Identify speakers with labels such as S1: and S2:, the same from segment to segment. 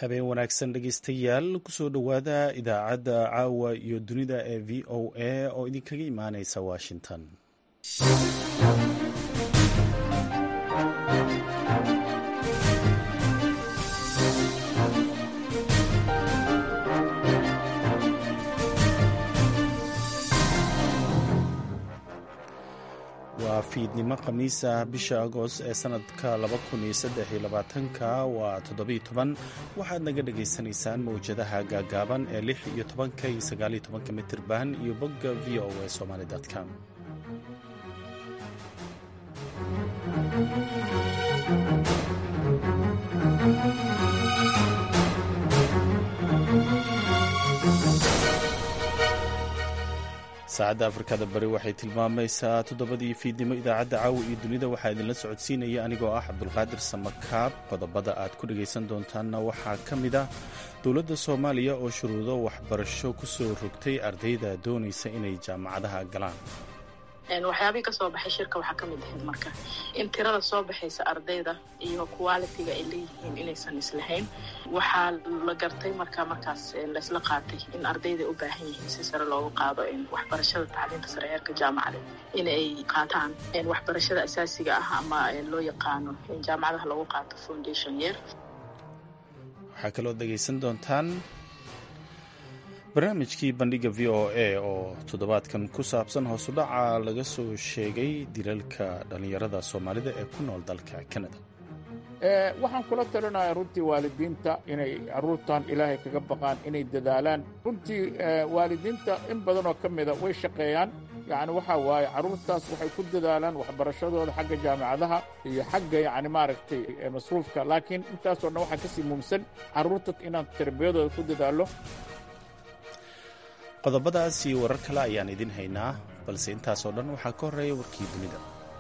S1: habeen wanaagsan dhegeystayaal kusoo dhowaada idaacadda caawa iyo dunida ee v o a oo idinkaga imaaneysa washington waa fiidnimo khamiisa bisha agost ee sanadka ka waa toddobiiyotoban waxaad naga dhagaysanaysaan mawjadaha gaagaaban ee lix iyo tobanka iyo sagaaliyo tobanka mitirban iyo bogga v o a somaali com saacadda afrikada bari waxay tilmaamaysaa toddobadii fiidnimo idaacadda caawa iyo dunida waxaa idinla socodsiinaya anigoo ah cabdulqaadir samakaab qodobada aad ku dhagaysan doontaanna waxaa ka mid ah dowladda soomaaliya oo shuruudo waxbarasho ku soo rogtay ardayda doonaysa inay jaamacadaha galaan
S2: waxyaabihii kasoo baxay shirka waxaa ka mid ahayd marka in tirada soo baxaysa ardayda iyo qualitiga ay leeyihiin inaysan islahayn waxaa la gartay marka markaas laysla qaatay in ardayda u baahan yihiin si sare loogu qaado waxbarashada tacliinta sare heerka jaamacada in ay qaataan waxbarashada asaasiga ah ama loo yaqaano jaamacadaha lagu qaato foundation year
S1: waxaa kaloo dhegaysan doontaan barnaamijkii bandhiga v o a oo toddobaadkan ku saabsan hoosudhaca laga soo sheegay dilalka dhallinyarada soomaalida ee ku nool dalka kanada
S3: waxaan kula talinayaa runtii waalidiinta inay carruurtan ilaahay kaga baqaan inay dadaalaan runtii waalidiinta in badanoo ka mida way shaqeeyaan yacni waxaa waaye carruurtaas waxay ku dadaalaan waxbarashadooda xagga jaamacadaha iyo xagga yacni maaragtay masruufka laakiin intaasoo dhan waxaa ka sii muumsan carruurta inaan tarbiyadooda ku dadaallo
S1: qodobadaas iyo warar kale ayaan idin haynaa balse intaasoo dhan waxaa ka horreeya warkii dunida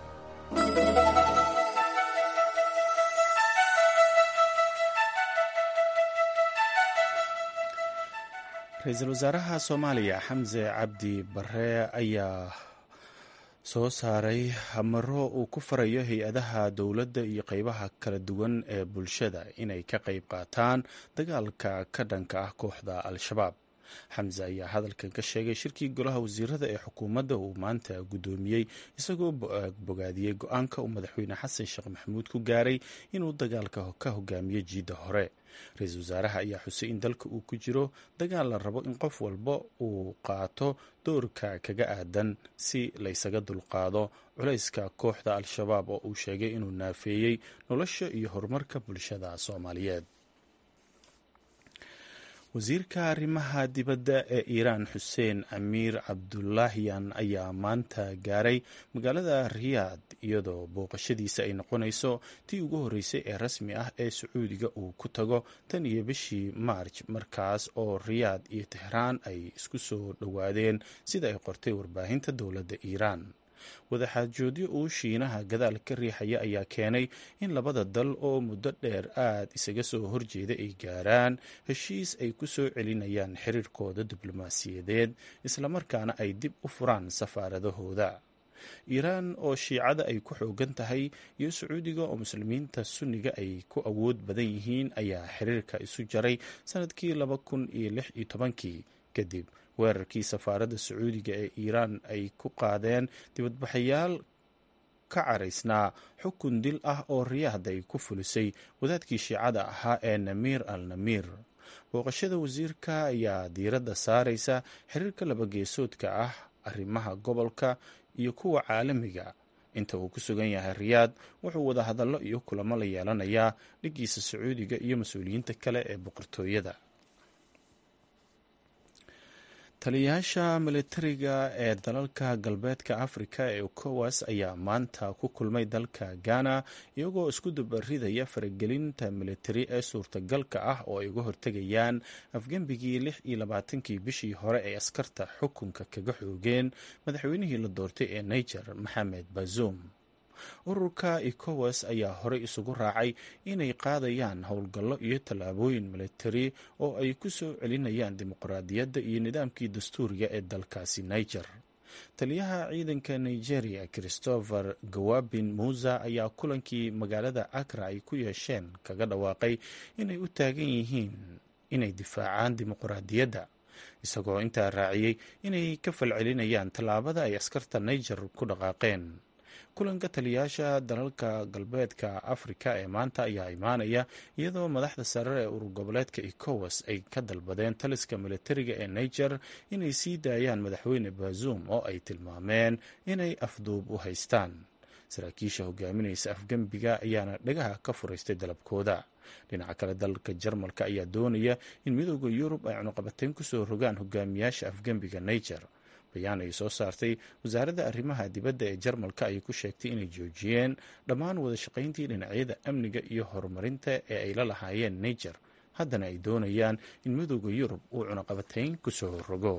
S1: ra-iisul wasaaraha soomaaliya xamse cabdi bare ayaa soo saaray hamaro uu ku farayo hay-adaha dowladda iyo qeybaha kala duwan ee bulshada inay ka qayb qaataan dagaalka ka dhanka ah kooxda al-shabaab xamse ayaa hadalkan ka sheegay shirkii golaha wasiirada ee xukuumadda uu maanta guddoomiyey isagoo bogaadiyey go-aanka uu madaxweyne xasan sheekh maxamuud ku gaaray inuu dagaalka ka hogaamiyo jiidda hore ra-iisul wasaaraha ayaa xusay in dalka uu ku jiro dagaal la rabo in qof walba uu qaato doorka kaga aadan si laysaga dulqaado culayska kooxda al-shabaab oo uu sheegay inuu naafeeyey nolosha iyo horumarka bulshada soomaaliyeed wasiirka arrimaha dibadda ee iiraan xuseen amiir cabdulaahiyan ayaa maanta gaaray magaalada riyaad iyadoo booqashadiisa ay noqonayso tii ugu horreysay ee rasmi ah ee sacuudiga uu ku tago tan iyo bishii maarj markaas oo riyaad iyo tehraan ay isku soo dhowaadeen sida ay qortay warbaahinta dowladda iiraan wadaxaajoodyo uu shiinaha gadaal ka riixaya ayaa keenay in labada dal oo muddo dheer aad isaga soo horjeeda ay gaaraan heshiis ay ku soo celinayaan xiriirkooda diblomaasiyadeed islamarkaana ay dib u furaan safaaradahooda iiraan oo shiicada ay ku xoogan tahay iyo sacuudiga oo muslimiinta sunniga ay ku awood badan yihiin ayaa xiriirka isu jaray sanadkii laba kun iyo lix iyo tobankii kadib weerarkii safaaradda sacuudiga ee iiraan ay ku qaadeen dibadbaxayaal ka caraysnaa xukun dil ah oo riyaad ay ku fulisay wadaadkii shiicada ahaa ee namiir al namiir booqashada wasiirka ayaa diiradda saaraysa xiriirka labageesoodka ah arrimaha gobolka iyo kuwa caalamiga inta uu ku sugan yahay riyaad wuxuu wada hadallo iyo kulamo la yeelanayaa dhiggiisa sacuudiga iyo mas-uuliyiinta kale ee boqortooyada taliyayaasha militariga ee dalalka galbeedka afrika ee ukowas ayaa maanta ku kulmay dalka ghana iyagoo isku dubaridaya faragelinta militari ee suurtagalka ah oo ay uga hortegayaan afgembigii lix iyo labaatankii bishii hore ay askarta xukunka kaga xoogeen madaxweynihii la doortay ee niger maxamed bazoum ururka ecowas ayaa horey isugu raacay inay qaadayaan howlgallo iyo tallaabooyin militari oo ay ku soo celinayaan dimuqraadiyadda iyo nidaamkii dastuuriga ee dalkaasi niger taliyaha ciidanka nigeria christopher gawabin musa ayaa kulankii magaalada akra ay ku yeesheen kaga dhawaaqay inay u taagan yihiin inay difaacaan dimuqraadiyadda isagoo intaa raaciyey inay ka falcelinayaan tallaabada ay askarta niger ku dhaqaaqeen kulanka taliyaasha dalalka galbeedka afrika ee maanta ayaa imaanaya iyadoo madaxda sare ee urur goboleedka ecowas ay ka dalbadeen taliska militariga ee niger inay sii daayaan madaxweyne bazoum oo ay tilmaameen inay afduub u haystaan saraakiisha hogaaminaysa afgembiga ayaana dhagaha ka furaystay dalabkooda dhinaca kale dalka jarmalka ayaa doonaya in midooda yurub ay cunuqabateyn kusoo rogaan hogaamiyaasha afgembiga niger bayaan ay soo saartay wasaaradda arrimaha dibadda ee jarmalka ayay ku sheegtay inay joojiyeen dhammaan wada shaqayntii dhinacyada amniga iyo horumarinta ee ay la lahaayeen niger haddana ay doonayaan in midooda yurub uu cunuqabateyn kusoo rogo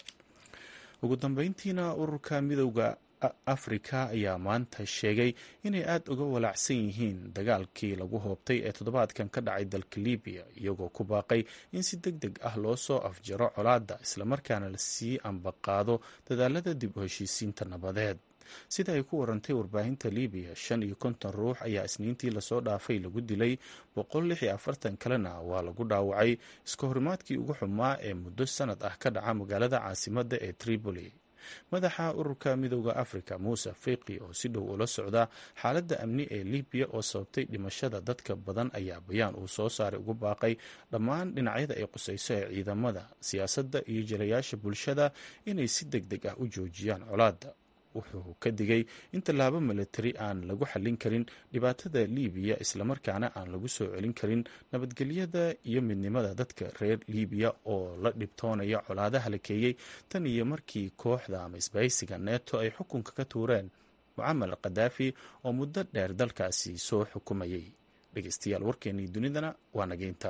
S1: ugu dambeyntiina ururka midooda afrika ayaa maanta sheegay inay aada uga walaacsan yihiin dagaalkii lagu hoobtay ee toddobaadkan ka dhacay dalka libiya iyagoo ku baaqay in si deg deg ah loo soo afjaro colaadda islamarkaana lasii ambaqaado dadaalada dib u heshiisiinta nabadeed sida ay ku warantay warbaahinta libiya shan iyo konton ruux ayaa isniintii lasoo dhaafay lagu dilay boqol lix iyo afartan kalena waa lagu dhaawacay iska horimaadkii ugu xumaa ee muddo sanad ah ka dhaca magaalada caasimadda ee tripoli madaxa ururka midooda afrika muuse fiqi oo si dhow ula socda xaaladda amni ee libiya oo sababtay dhimashada dadka badan ayaa bayaan uu soo saaray ugu baaqay dhammaan dhinacyada ay qusayso ee ciidamada siyaasadda iyo jalayaasha bulshada inay si deg deg ah u joojiyaan colaadda wuxuu ka digay in tallaabo militari aan lagu xallin karin dhibaatada libiya islamarkaana aan lagu soo celin karin nabadgelyada iyo midnimada dadka reer libiya oo la dhibtoonaya colaadaha la keeyey tan iyo markii kooxda ama isbahaysiga neeto ay xukunka ka tuureen mucamal khadaafi oo muddo dheer dalkaasi soo xukumayay dhegeystayaal warkeennii dunidana waa nageynta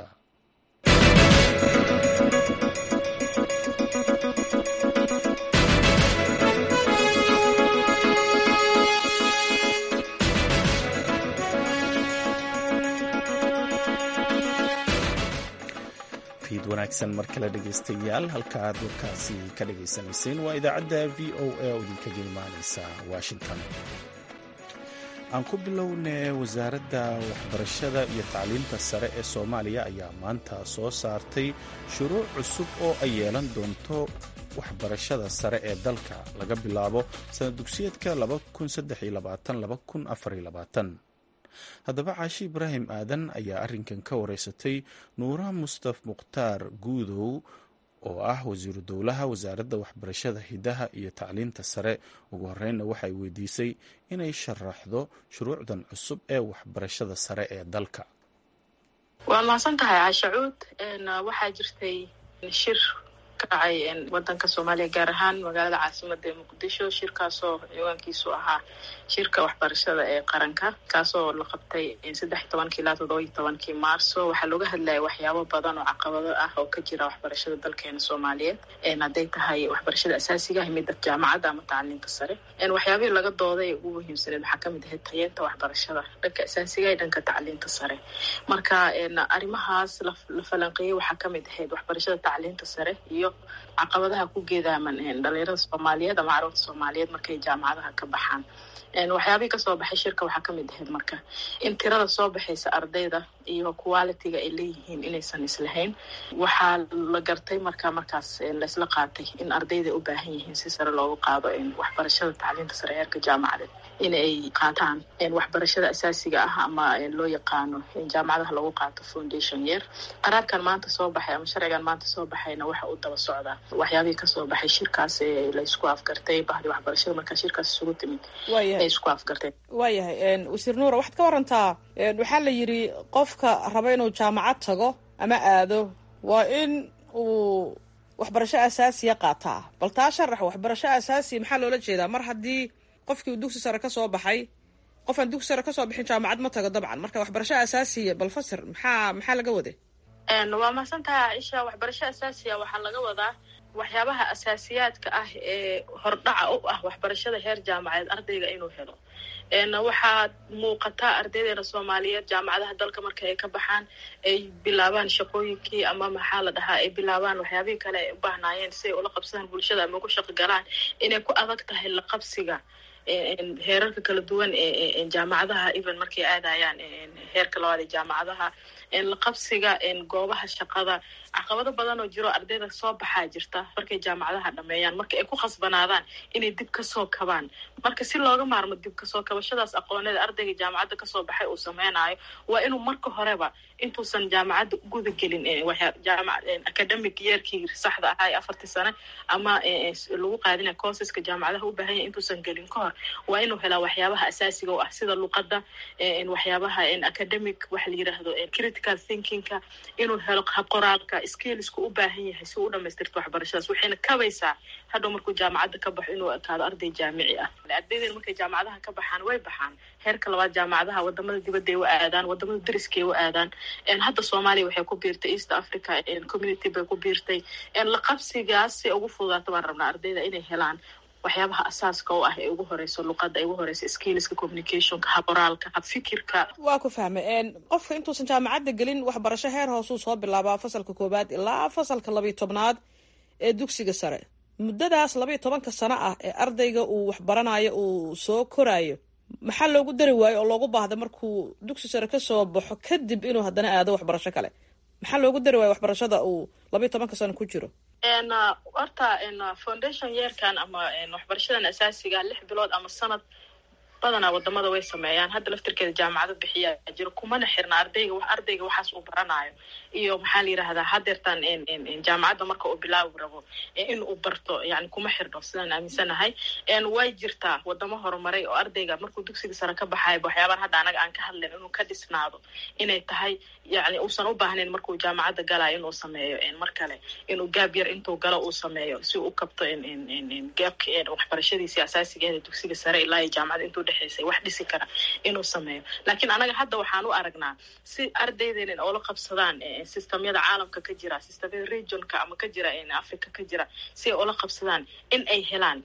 S1: wanaagsan mar kale dhegeystayaal halka aad warkaasi ka dhagaysanayseen waa idaacadda v o a oo idinkaga imaaneysa washington aan ku bilownay wasaaradda waxbarashada iyo tacliinta sare ee soomaaliya ayaa maanta soo saartay shuruuc cusub oo ay yeelan doonto waxbarashada sare ee dalka laga bilaabo sanad dugsiyeedka haddaba caashi ibraahim aadan ayaa arrinkan ka wareysatay nuura mustaf mukhtaar guudow oo ah wasiiru dowlaha wasaaradda waxbarashada hidaha iyo tacliinta sare ugu horeynna waxay weydiisay inay sharaxdo shuruucdan cusub ee waxbarashada sare ee dalka
S2: waa mahadsan tahay caashacuud waxaa jirtay shir ka dhacay wadanka soomaaliya gaar ahaan magaalada caasimada ee muqdisho shirkaasoo ciwaankiisu ahaa shirka waxbarashada ee qaranka kaasoo la qabtay saddex iyo tobankii ilaa toddoba iyo tobankii maarso waxaa looga hadlaya waxyaabo badan oo caqabado ah oo ka jira waxbarashada dalkeena soomaaliyeed hadday tahay waxbarashada asaasiga ah midda jaamacadda ama tacliinta sare waxyaabihii laga dooday ee ugu muhiimsaneed waxaa kamid ahayd tayeenta waxbarashada dhanka asaasiga iyo dhanka tacliinta sare marka arrimahaas la falanqeeyey waxaa kamid ahayd waxbarashada tacliinta sare iyo caqabadaha ku geedaaman dhalinyarada soomaaliyeed ama carruurta soomaaliyeed markay jaamacadaha ka baxaan waxyaabihii kasoo baxay shirka waxaa kamid ahayd marka in tirada soo baxaysa ardayda iyo qualitiga ay leeyihiin inaysan islahayn waxaa la gartay marka markaas laysla qaatay in ardayda u baahan yihiin si sare loogu qaado waxbarashada tacliinta sare heerka jaamacadeed in ay qaataan waxbarashada asaasiga ah ama loo yaqaano jaamacadaha lagu qaato foundation yeer qaraarkan maanta soo baxay ama sharcigan maanta soo baxayna waxa uu daba socdaa waxyaabihii kasoo baxay shirkaas ee laysku afgartay bahdi waxbarashada markaa shirkaas isugu timid ay isku afgarteen
S4: waayahay wasiir nuura waxaad ka warantaa waxaa la yidhi qofka raba inuu jaamacad tago ama aado waa in uu waxbarasho asaasiya qaataa bal taa sharax waxbarasho asaasiya maxaa loola jeedaa mar haddii qofkii uu dugsi sare kasoo baxay qof aan dugsi sare kasoo bixin jaamacad ma tago dabcan marka waxbarasho asaasiya bal fasir maxaa maxaa laga waday
S2: waa mahadsan tahay caaisha waxbarasho asaasiya waxaa laga wadaa waxyaabaha asaasiyaadka ah ee hordhaca u ah waxbarashada heer jaamacadeed ardayga inuu helo waxaa muuqataa ardaydeena soomaaliyeed jaamacadaha dalka marka ay ka baxaan ay bilaabaan shaqooyinkii ama maxaa la dhahaa ay bilaabaan waxyaabihii kale ay u baahnaayeen si ay ula qabsadaan bulshada ama ugu shaqo galaan inay ku adag tahay la qabsiga heerarka kala duwan ee jaamacadaha even markay aadayaan heerka labaad ee jaamacadaha la qabsiga goobaha shaqada caqabado badan oo jiro ardayda soo baxaa jirta markay jaamacadaha dhameeyaan marka ay ku khasbanaadaan inay dib kasoo kabaan marka si looga maarmo dib kasoo kabashadaas aqooneed ardayga jaamacadda kasoo baxay uu sameynaayo waa inuu marka horeba intuusan jaamacadda guda gelin academic yeerkii saxda ahaa ee afartii sane ama lagu qaadina courseska jaamacadaha u baahanya intuusan gelin ka hor waa inuu helaa waxyaabaha asaasiga oo ah sida luqadda waxyaabaha academic waxa la yiraahdo critical thinkingka inuu helo habqoraalka skillsku u baahan yahay si uu u dhamaystirto waxbarashadaas waxayna kabaysaa hadhow markuu jaamacadda ka baxo inuu ekaado arday jaamici ah ardayden markay jaamacadaha ka baxaan way baxaan heerka labaad jaamacadaha wadamada dibadda ay u aadaan wadamada dariska ay u aadaan hadda soomaaliya waxay ku biirtay east africa community bay ku biirtay la qabsigaas si ugu fududaato baan rabnaa ardayda inay helaan waxyaabaha asaaska oo ah ee ugu horeyso luqadda ay ugu horeyso skillska communicationka haboraalka habfikirka
S4: waa ku fahmay qofka intuusan jaamacadda gelin waxbarasho heer hoosuu soo bilaabaa fasalka koowaad ilaa fasalka labiyo tobnaad ee dugsiga sare muddadaas labayo tobanka sano ah ee ardayga uu waxbaranayo uu soo koraayo maxaa loogu dari waayo oo loogu baahda markuu dugsi sare kasoo baxo kadib inuu haddana aado waxbarasho kale maxaa loogu dari waayo waxbarashada uu labayo tobanka sano ku jiro
S2: horta foundation yeerkan ama waxbarashadan asaasiga lix bilood ama sanad badanaa wadamada way sameeyaan hadda laftirkeeda jaamacado bixiya jiro kumana xirna ardayga ardayga waxaas uu baranayo iyo maxaa la yirahdaa hadeertaan jaamacadda marka uu bilaabi rabo in uu barto yani kuma xirno sidaan aaminsanahay way jirtaa wadamo horumaray oo ardayga markuu dugsiga sare ka baxayo waxyaabaan hadda anaga aan ka hadlayn inuu ka dhisnaado inay tahay yani uusan u baahnayn markuu jaamacadda galayo inuu sameeyo mar kale inuu gaab yar intuu galo uu sameeyo si u kabto gaabka waxbarashadiisi asaasigeeda dugsiga sare ilaa iyo jaamacada intuu dhexeysay wax dhisi kara inuu sameeyo laakiin anaga hadda waxaan u aragnaa si ardaydeena oola qabsadaan systemyada caalamka ka jira systemyada regionka ama ka jira africa ka jira si ay oola qabsadaan in ay helaan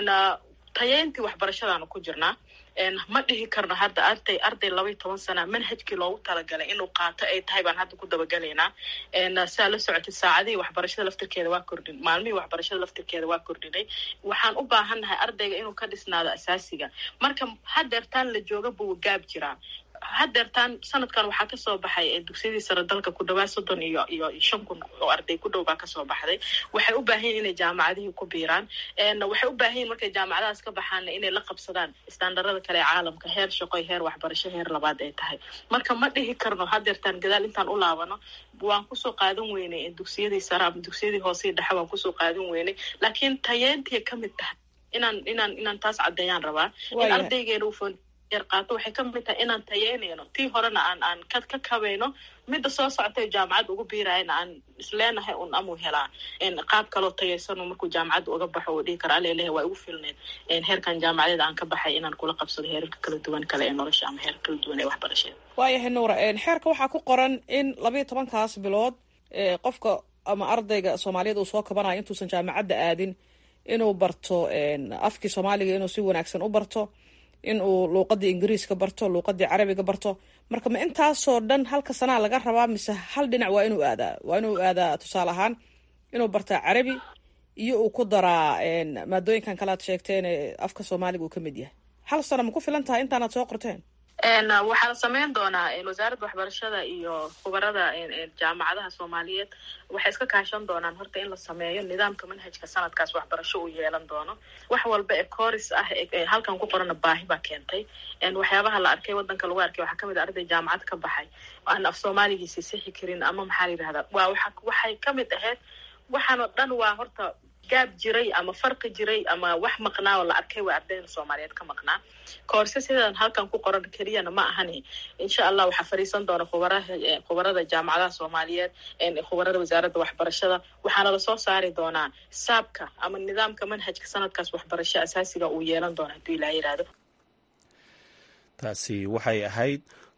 S2: tayeyntii waxbarashadaanu ku jirnaa ma dhihi karno hadda arday arday labaiy toban sana manhajkii loogu talagalay inuu qaato ay tahay baan hadda ku dabagelaynaa saa la socotay saacadihii waxbarashada laftirkeeda waa kordhin maalmihii waxbarashada laftirkeeda waa kordhinay waxaan u baahannahay ardayga inuu ka dhisnaado asaasiga marka hadeertaan la jooga buu gaab jiraa hadeertaan sanadkan waxaa kasoo baxay dugsiyadii sare dalka ku dhawaad soddon iyo iyo shan kun oo arday ku dhow baa kasoo baxday waxay u baahan yihin inay jaamacadihii ku biiraan waxay u baahan yihin markay jaamacadahaas ka baxaanna inay la qabsadaan istaandarada kale ee caalamka heer shaqoy heer waxbarasho heer labaad ay tahay marka ma dhihi karno hadeertaan gadaal intaan u laabano waan kusoo qaadan weynay dugsiyadii sare ama dugsiyadii hoosei dhexe waan kusoo qaadan weynay laakiin tayeentiya kamid tahay inaan inaan inaan taas caddeeyaan rabaa in ardaygeena u yar qaato waxay ka mid tahay inaan tayeynayno tii horena aan aan ka ka kabayno midda soo socotay jaamacad ugu biirayna aan isleenahay un amuu helaa qaab kaloo tayaysano markuu jaamacadda uga baxo uu dhihi kara alelehe waa igu filneed heerkan jaamacadeeda aan ka baxay inaan kula qabsado heerarka kala duwan kale ee nolosha ama heerka kala duwan ee waxbarashada
S4: waayahay nuura xeerka waxaa ku qoran in labayo tobankaas bilood qofka ama ardayga soomaaliyeed uu soo kabanayo intuusan jaamacadda aadin inuu barto afkii soomaaliga inuu si wanaagsan u barto in uu luuqadii ingiriiska barto luuqadii carabiga barto marka ma intaasoo dhan halka sanaa laga rabaa mise hal dhinac waa inuu aadaa waa inuu aadaa tusaale ahaan inuu bartaa carabi iyo uu ku daraa maadooyinkan kale aad sheegteen ee afka soomaaliga uu ka mid yahay hal sano ma ku filan tahay intaanaad soo qorteen
S2: waxaa la sameyn doonaa wasaaradda waxbarashada iyo khubarada jaamacadaha soomaaliyeed waxay iska kaashan doonaan horta in la sameeyo nidaamka manhajka sanadkaas waxbarasho uu yeelan doono wax walba ee kooris ah halkan ku qorana baahi baa keentay waxyaabaha la arkay wadanka lagu arkay waxaa kamid a arday jaamacad ka baxay aan af soomaaligiisi sixi karin ama maxaa la yidhahdaa waa waa waxay kamid ahayd waxaan oo dhan waa horta gaab jiray ama farqi jiray ama wax maqnaa oo la arkay waa ardayda soomaaliyeed ka maqnaa koorse sidan halkan ku qoran keliyana ma ahani insha allah waxaa fariisan doona khubaraha khubarada jaamacadaha soomaaliyeed khubarada wasaaradda waxbarashada waxaana lasoo saari doonaa saabka ama nidaamka manhajka sanadkaas waxbarasho asaasiga uu yeelan doona hadduu ilaa yihahdo
S1: taasi waxay ahayd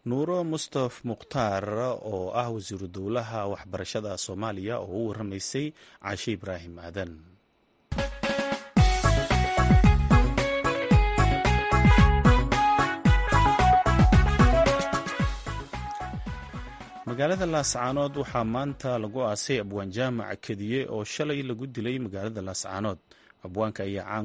S1: nuuro mustaf mukhtaar oo ah wasiiru dowlaha waxbarashada soomaaliya oo u waramaysay caashe ibraahim aadan magaalada laascaanood waxaa maanta lagu aasay abwaan jaamac kediye oo shalay lagu dilay magaalada laascaanood abwaanka ayaa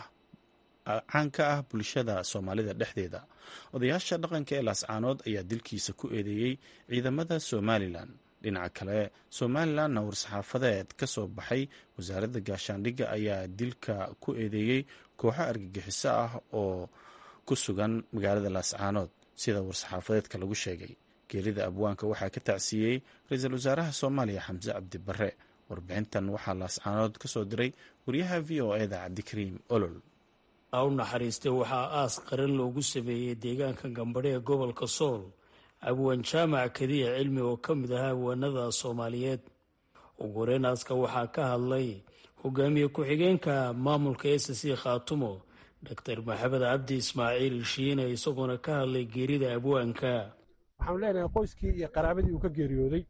S1: caan ka ah bulshada soomaalida dhexdeeda odayaasha dhaqanka ee laascaanood ayaa dilkiisa ku eedeeyey ciidamada somalilan dhinaca kale somalilanna war-saxaafadeed ka soo baxay wasaaradda gaashaandhigga ayaa dilka ku eedeeyey kooxo argagixiso ah oo ku sugan magaalada laascaanood sida war-saxaafadeedka lagu sheegay geerida abwaanka waxaa ka tacsiiyey ra-iisul wasaaraha soomaaliya xamse cabdi barre warbixintan waxaa laascaanood ka soo diray wariyaha v o eda cabdikariim olol
S5: u naxariistay waxaa aas qaran loogu sameeyey deegaanka gambadhe ee gobolka sool abwaan jaamac kadiya cilmi oo ka mid ahaa abwaanada soomaaliyeed ugu horeyn aaska waxaa ka hadlay hogaamiye ku-xigeenka maamulka s c khaatumo doctor maxamed cabdi ismaaciil shiine isagoona ka hadlay geerida abwaanka
S6: waxaanu leenahay qoyskii iyo qaraabadii uu ka geeriyooday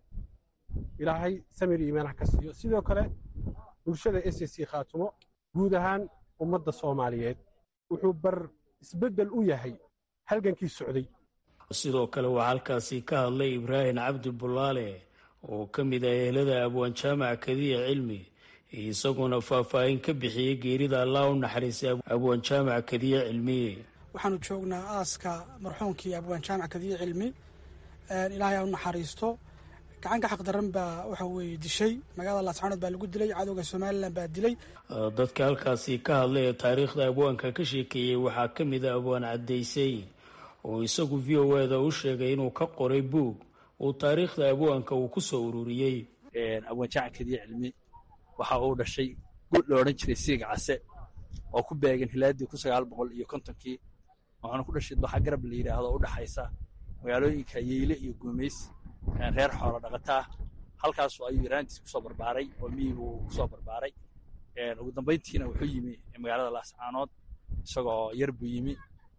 S6: ilaahay samir iyo iimaanaha ka siiyo sidoo kale bulshada s c khaatumo guud ahaan ummadda soomaaliyeed wuxuu bar isbeddel u yahay halgankii socday
S5: sidoo kale waxaa halkaasi ka hadlay ibraahim cabdi bulaale oo ka mid ah ehelada abwaan jaamac kadiya cilmi isaguna faahfaahin ka bixiyey geerida allah u naxariistay abwaan jaamac kadiya cilmi
S7: waxaanu joognaa aaska marxuumkii abwaan jaamac kadiya cilmi ilaahay ha u naxariisto gacanka xaqdaran baa waxa weeye dishay magaalada laascaanood baa lagu dilay cadowga somalilan baa dilay
S5: dadka halkaasi ka hadlay ee taariikhda abwaanka ka sheekeeyey waxaa ka mid a abwaan caddaysay oo isagu v o eda u sheegay inuu ka qoray buug uu taariikhda abwaanka uu ku soo ururiyey
S8: abwaan jaamac kadiya cilmi waxa uu dhashay guud la odhan jiray siiga case oo ku beegan hilaadii kun sagaal boqol iyo kontonkii waxaana ku dhashay doxa garab la yidhaahdo o u dhexaysa magaalooyinka yeyle iyo guumays reer xoolo dhaqataa halkaasu ayuu yaraantiis kusoo barbaaray oo miyiguu kusoo barbaaray ugu dambayntiina wuxuu yimi magaalada laascaanood isagoo yar buu yimi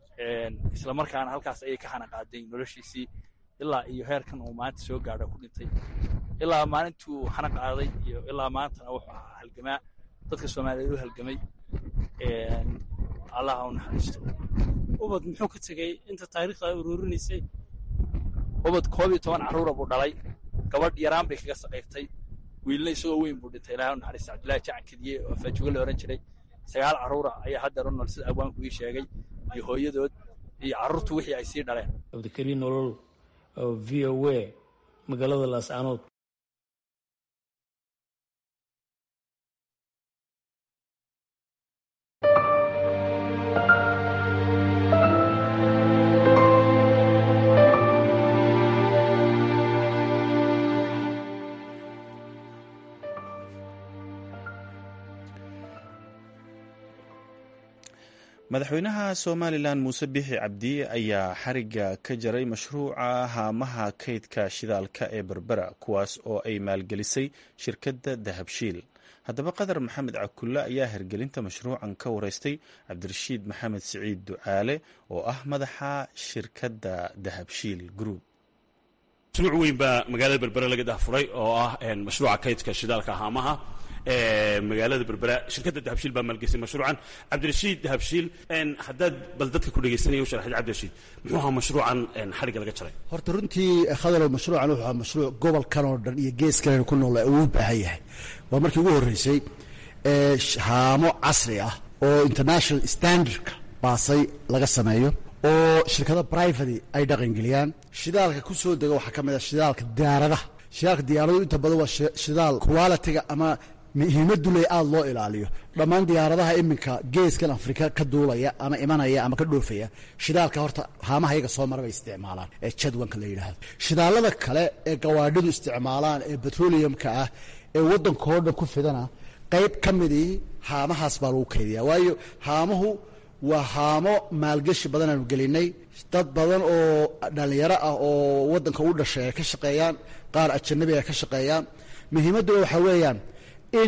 S8: isla markaana halkaas ayay ka xana qaaday noloshiisii ilaa iyo heerkan uu maanta soo gaadho ku dhintay ilaa maalintuu xana qaaday iyo ilaa maantana wuxuu ahaa halgamaa dadka soomaaliyeed u halgamay allah ha u naxariisto
S9: ubad muxuu ka tegey inta taariikhda ay ururinaysay
S8: ubad koob iyo toban carruura buu dhalay gabadh yaraan bay kaga saqiirtay wiilna isagoo weyn buu dhintay ilahay u naxariista cabdullahi jacan kediye oo faajugo la odhan jiray sagaal carruura ayaa haddeer u nool sida abwaanku ii sheegay iyo hooyadood iyo carruurtu wixii ay sii dhaleen
S5: cabdikariin nolol v o a magaalada laascaanood
S1: madaxweynaha somalilan muuse bixi cabdi ayaa xariga ka jaray mashruuca haamaha kaydka shidaalka ee berbera kuwaas oo ay maalgelisay shirkadda dahabshiil haddaba qadar maxamed cakulle ayaa hirgelinta mashruucan ka wareystay cabdirashiid maxamed siciid ducaale oo ah madaxa shirkadda dahabshiil group
S10: mashruuc weyn baa magaalada berbera laga dahfuray oo ah mashruuca kaydka shidaalka haamaha magaalada berbera shirkadda dahabshiil baa maalgesay mashruucan cabdirashiid dahabshiil haddaad bal dadka ku dhegaysanaya u sharaxid cabdirashiid muxuu ahaa mashruucan xarigga laga jaray
S11: horta runtii khadalow mashruucan wuxuu ahaa mashruuc gobolkan oo dhan iyo geeskan ku nool uu baahan yahay waa markii ugu horreysay haamo casri ah oo international standardka baasay laga sameeyo oo shirkado private ay dhaqangeliyaan shidaalka ku soo dega waxaa ka mid ah shidaalka diyaaradaha shidaalka diyaaradu inta badan waa shidaal qualitiga ama muhiimaduley aada loo ilaaliyo dhammaan diyaaradaha iminka geeskan afrika ka duulaya ama imanaya ama ka dhoofaya shidaalka horta haamaha iyaga soo mara bay isticmaalaan ee jadwanka la yidhaahdo shidaalada kale ee gawaadhidu isticmaalaan ee petroleumka ah ee waddankao dhan ku fidana qayb ka midii haamahaas baa lagu kaydiya waayo haamuhu waa haamo maalgeshi badan aanu gelinay dad badan oo dhallinyaro ah oo waddanka u dhashay ay ka shaqeeyaan qaar ajanabi ay ka shaqeeyaan muhiimadduna waxaa weeyaan in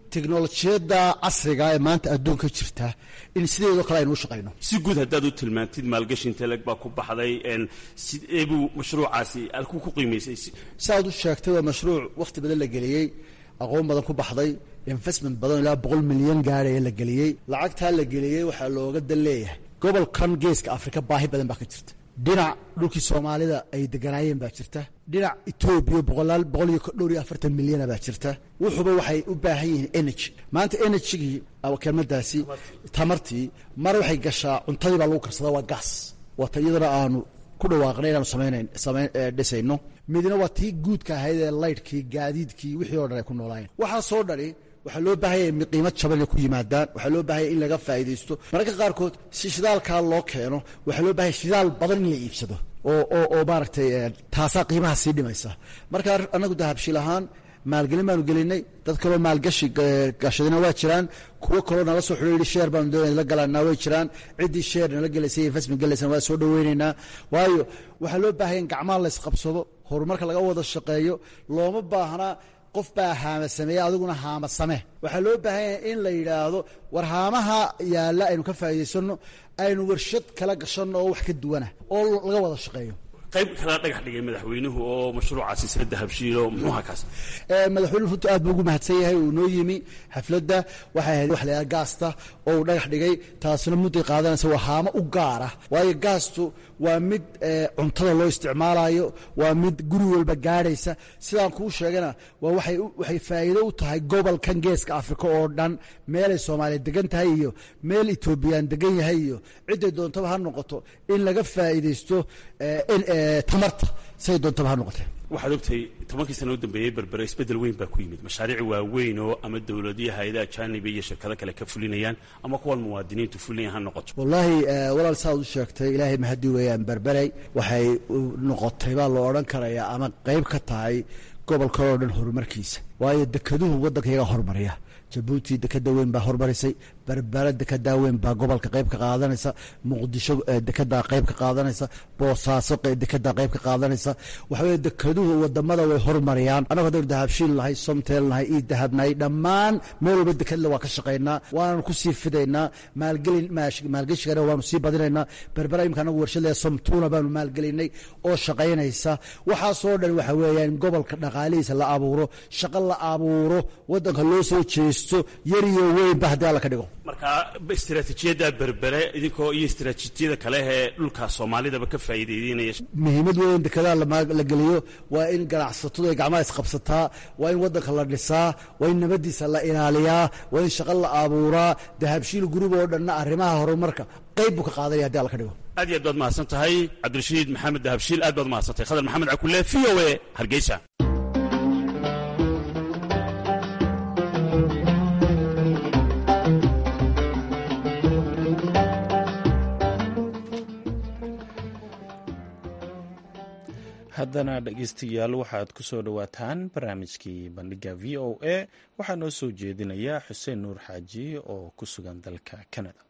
S11: teknolojiyadda casriga ee maanta adduunka jirta in sideedoo kale aynu u shaqayno
S10: si guud haddaad u tilmaantid maalgashi inteleg baa ku baxday sidee buu mashruucaasi alkuu ku qiimaysay
S11: si aad u sheegtay waa mashruuc wakhti badan la geliyey aqoon badan ku baxday investment badan ilaa boqol milyan gaadhaya la geliyey lacagtaa la geliyey waxaa looga dan leeyahay gobolkan geeska afrika baahi badan baa ka jirta dhinac dhulkii soomaalida ay deganaayeen baa jirta dhinac etoobiya boqolaal boqol iyo dhowr iyo afartan milyana baa jirta wuxuuba waxay u baahan yihiin energy maanta energygii kelmadaasi tamartii mar waxay gashaa cuntadii baa lagu karsadaa waa gaas waata iyadana aanu ku dhawaaqnay inaanu samaynayn samayn dhisayno midna waa tii guudka ahayd ee laydhkii gaadiidkii wixii oo dhan ay ku noolaayeen waxaasoo dhani waxaa loo baahanya in qiimo jaban inay ku yimaadaan waxaa loo baahanya in laga faa'iidaysto mararka qaarkood si shidaalkaa loo keeno waxaa loo bahanya shidaal badan in la iibsado oo oo oo maaragtay taasaa qiimaha sii dhimaysa marka annagu dahabshiil ahaan maalgelin baanu gelinay dad kaloo maalgashi gashadina waa jiraan kuwo kaloo nala soo xidho yidhi sheer baanu doonay la galanaa way jiraan ciddii sheer nala gelaysay investment gelaysana waa soo dhoweynaynaa waayo waxaa loo baahaya in gacmaha la isqabsado horumarka laga wada shaqeeyo looma baahnaa qof baa haama sameeye adiguna haama same waxaa loo baahan yahay in la yidhaahdo war haamaha yaalla aynu ka faa'iidaysanno aynu warshad kala gashanno oo wax ka duwana oo laga wada shaqeeyo
S10: qayb kala dhagax dhigay madaxweynuhu oo mashruucaasi sila dahabshiilo muxuu ahaa kaas
S11: madaxweynuhu runtu aad buu ugu mahadsan yahay uu noo yimi xafladda waxay ahayd wax layaha gaasta oo uu dhagax dhigay taasina mudday qaadanaysa waa haamo u gaara waayo gaastu waa mid cuntada loo isticmaalayo waa mid guri walba gaadhaysa sidaan kuu sheegana waa waxay waxay faa'iido u tahay gobolkan geeska afrika oo dhan meelay soomaaliya degan tahay iyo meel etoobiyaan degan yahay iyo cidday doontaba ha noqoto in laga faa'iidaysto tamarta siday doontaba ha noqotee
S10: waxaad ogtahay tobankii sana u dambeeyey berbere isbeddel weyn baa ku yimid mashaariic waaweyn oo ama dowladiyo hay-adaha jaanibi iyo shirkado kale ka fulinayaan ama kuwan muwaadiniintu fulinayaan ha noqoto
S11: wallaahi walaal saaad u sheegtay ilaahay mahadii weeyaan berberey waxay noqotay baa loo odhan karayaa ama qayb ka tahay gobolkan oo dhan horumarkiisa waayo dekeduhu waddanka iyaga horumariya jabuuti dekeda weyn baa horumarisay berbera dekedaa weyn baa gobolka qayb ka qaadanaysa muqdisho dekedaa qayb ka qaadanaysa boosaaso dekedaa qayb ka qaadanaysa waxa weye dekeduhu wadamada way horumariyaan annagu haddaynu dahabshiil nahay somtel nahay ii dahab nahay dhammaan meel walba dekedle waa ka shaqaynaa waananu ku sii fidaynaa maalgelin maalgeshigana waanu sii badinaynaa berbera imika anagu warshadle somtuuna baanu maalgelinay oo shaqaynaysa waxaasoo dhan waxa weeyaan gobolka dhaqaalihiisa la abuuro shaqo la abuuro waddanka loo soo jeesto yar iyo weynba haddii alla ka dhigo
S10: marka istaraatiijiyadda berbere idinkoo iyo istaraatiijiyada kale ee dhulka soomaalidaba ka faa'iideynaya
S11: muhiimad weyn dekedaha la geliyo waa in ganacsatadu ay gacmaha isqabsataa waa in waddanka la dhisaa waa in nabaddiisa la ilaaliyaa waa in shaqo la abuuraa dahabshiil gurub oo dhanna arrimaha horumarka qayb buu ka qaadanaya haddi alla ka dhigo
S10: aad iyo aad baad mahadsan tahay cabdirashiid maxamed dahabshiil aad baad mahadsantahay khadar maxamed cakule v o a hargeysa
S1: haddana dhegeystayaal waxaad ku soo dhowaataan barnaamijkii bandhiga v o a waxaa noo soo jeedinaya xuseen nuur xaaji oo ku sugan dalka canada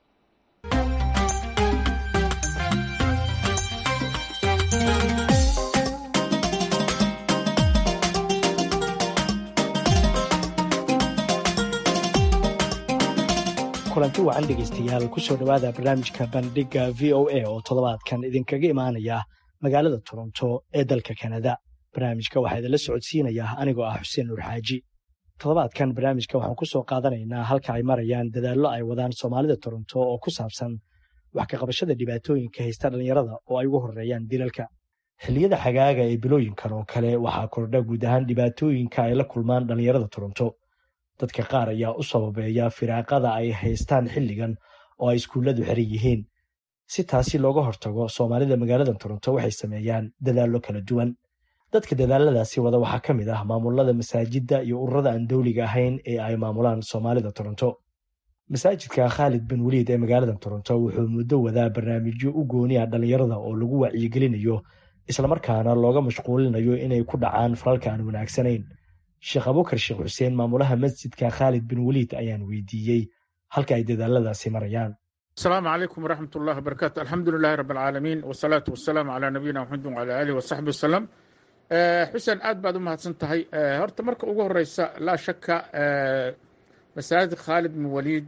S12: kulanti wacan dhegaystayaal kusoo dhowaada barnaamijka bandhiga v o a oo toddobaadkan idinkaga imaanaya magaalada toronto ee dalka kanada barnaamijka waxaa idinla socodsiinayaa anigoo ah xuseen nuur xaaji toddobaadkan barnaamijka waxaan ku soo qaadanaynaa halka ay marayaan dadaallo ay wadaan soomaalida toronto oo ku saabsan wax ka qabashada dhibaatooyinka haysta dhallinyarada oo ay ugu horreeyaan dilalka xilliyada xagaaga ee bilooyinkan oo kale waxaa kordha guud ahaan dhibaatooyinka ay la kulmaan dhallinyarada toronto dadka qaar ayaa u sababeeya firaaqada ay haystaan xilligan oo ay iskuulladu xiran yihiin si taasi looga hortago soomaalida magaalada toronto waxay sameeyaan dadaallo kala duwan dadka dadaaladaasi wada waxaa ka mid ah maamulada masaajidda iyo ururada aan dowliga ahayn ee ay maamulaan soomaalida toronto masaajidka khaalid bin weliid ee magaalada toronto wuxuu muddo wadaa barnaamijyo u gooniya dhallinyarada oo lagu wacyigelinayo islamarkaana looga mashquulinayo inay ku dhacaan falalka aan wanaagsanayn sheekh abukar sheekh xuseen maamulaha masjidka khaalid bin weliid ayaan weydiiyey halka ay dadaaladaasi marayaan
S3: asalaamu calaykum waraxmat ullahi wabarakaatu alxamdu lilahi rabb alcaalamiin wasalaatu wasalaamu calaa nabiyina maxamed wacala aalihi wasaxbi wasalam xuseen aad baad u mahadsan tahay horta marka ugu horeysa laa shaka masaajid khaalid bin waliid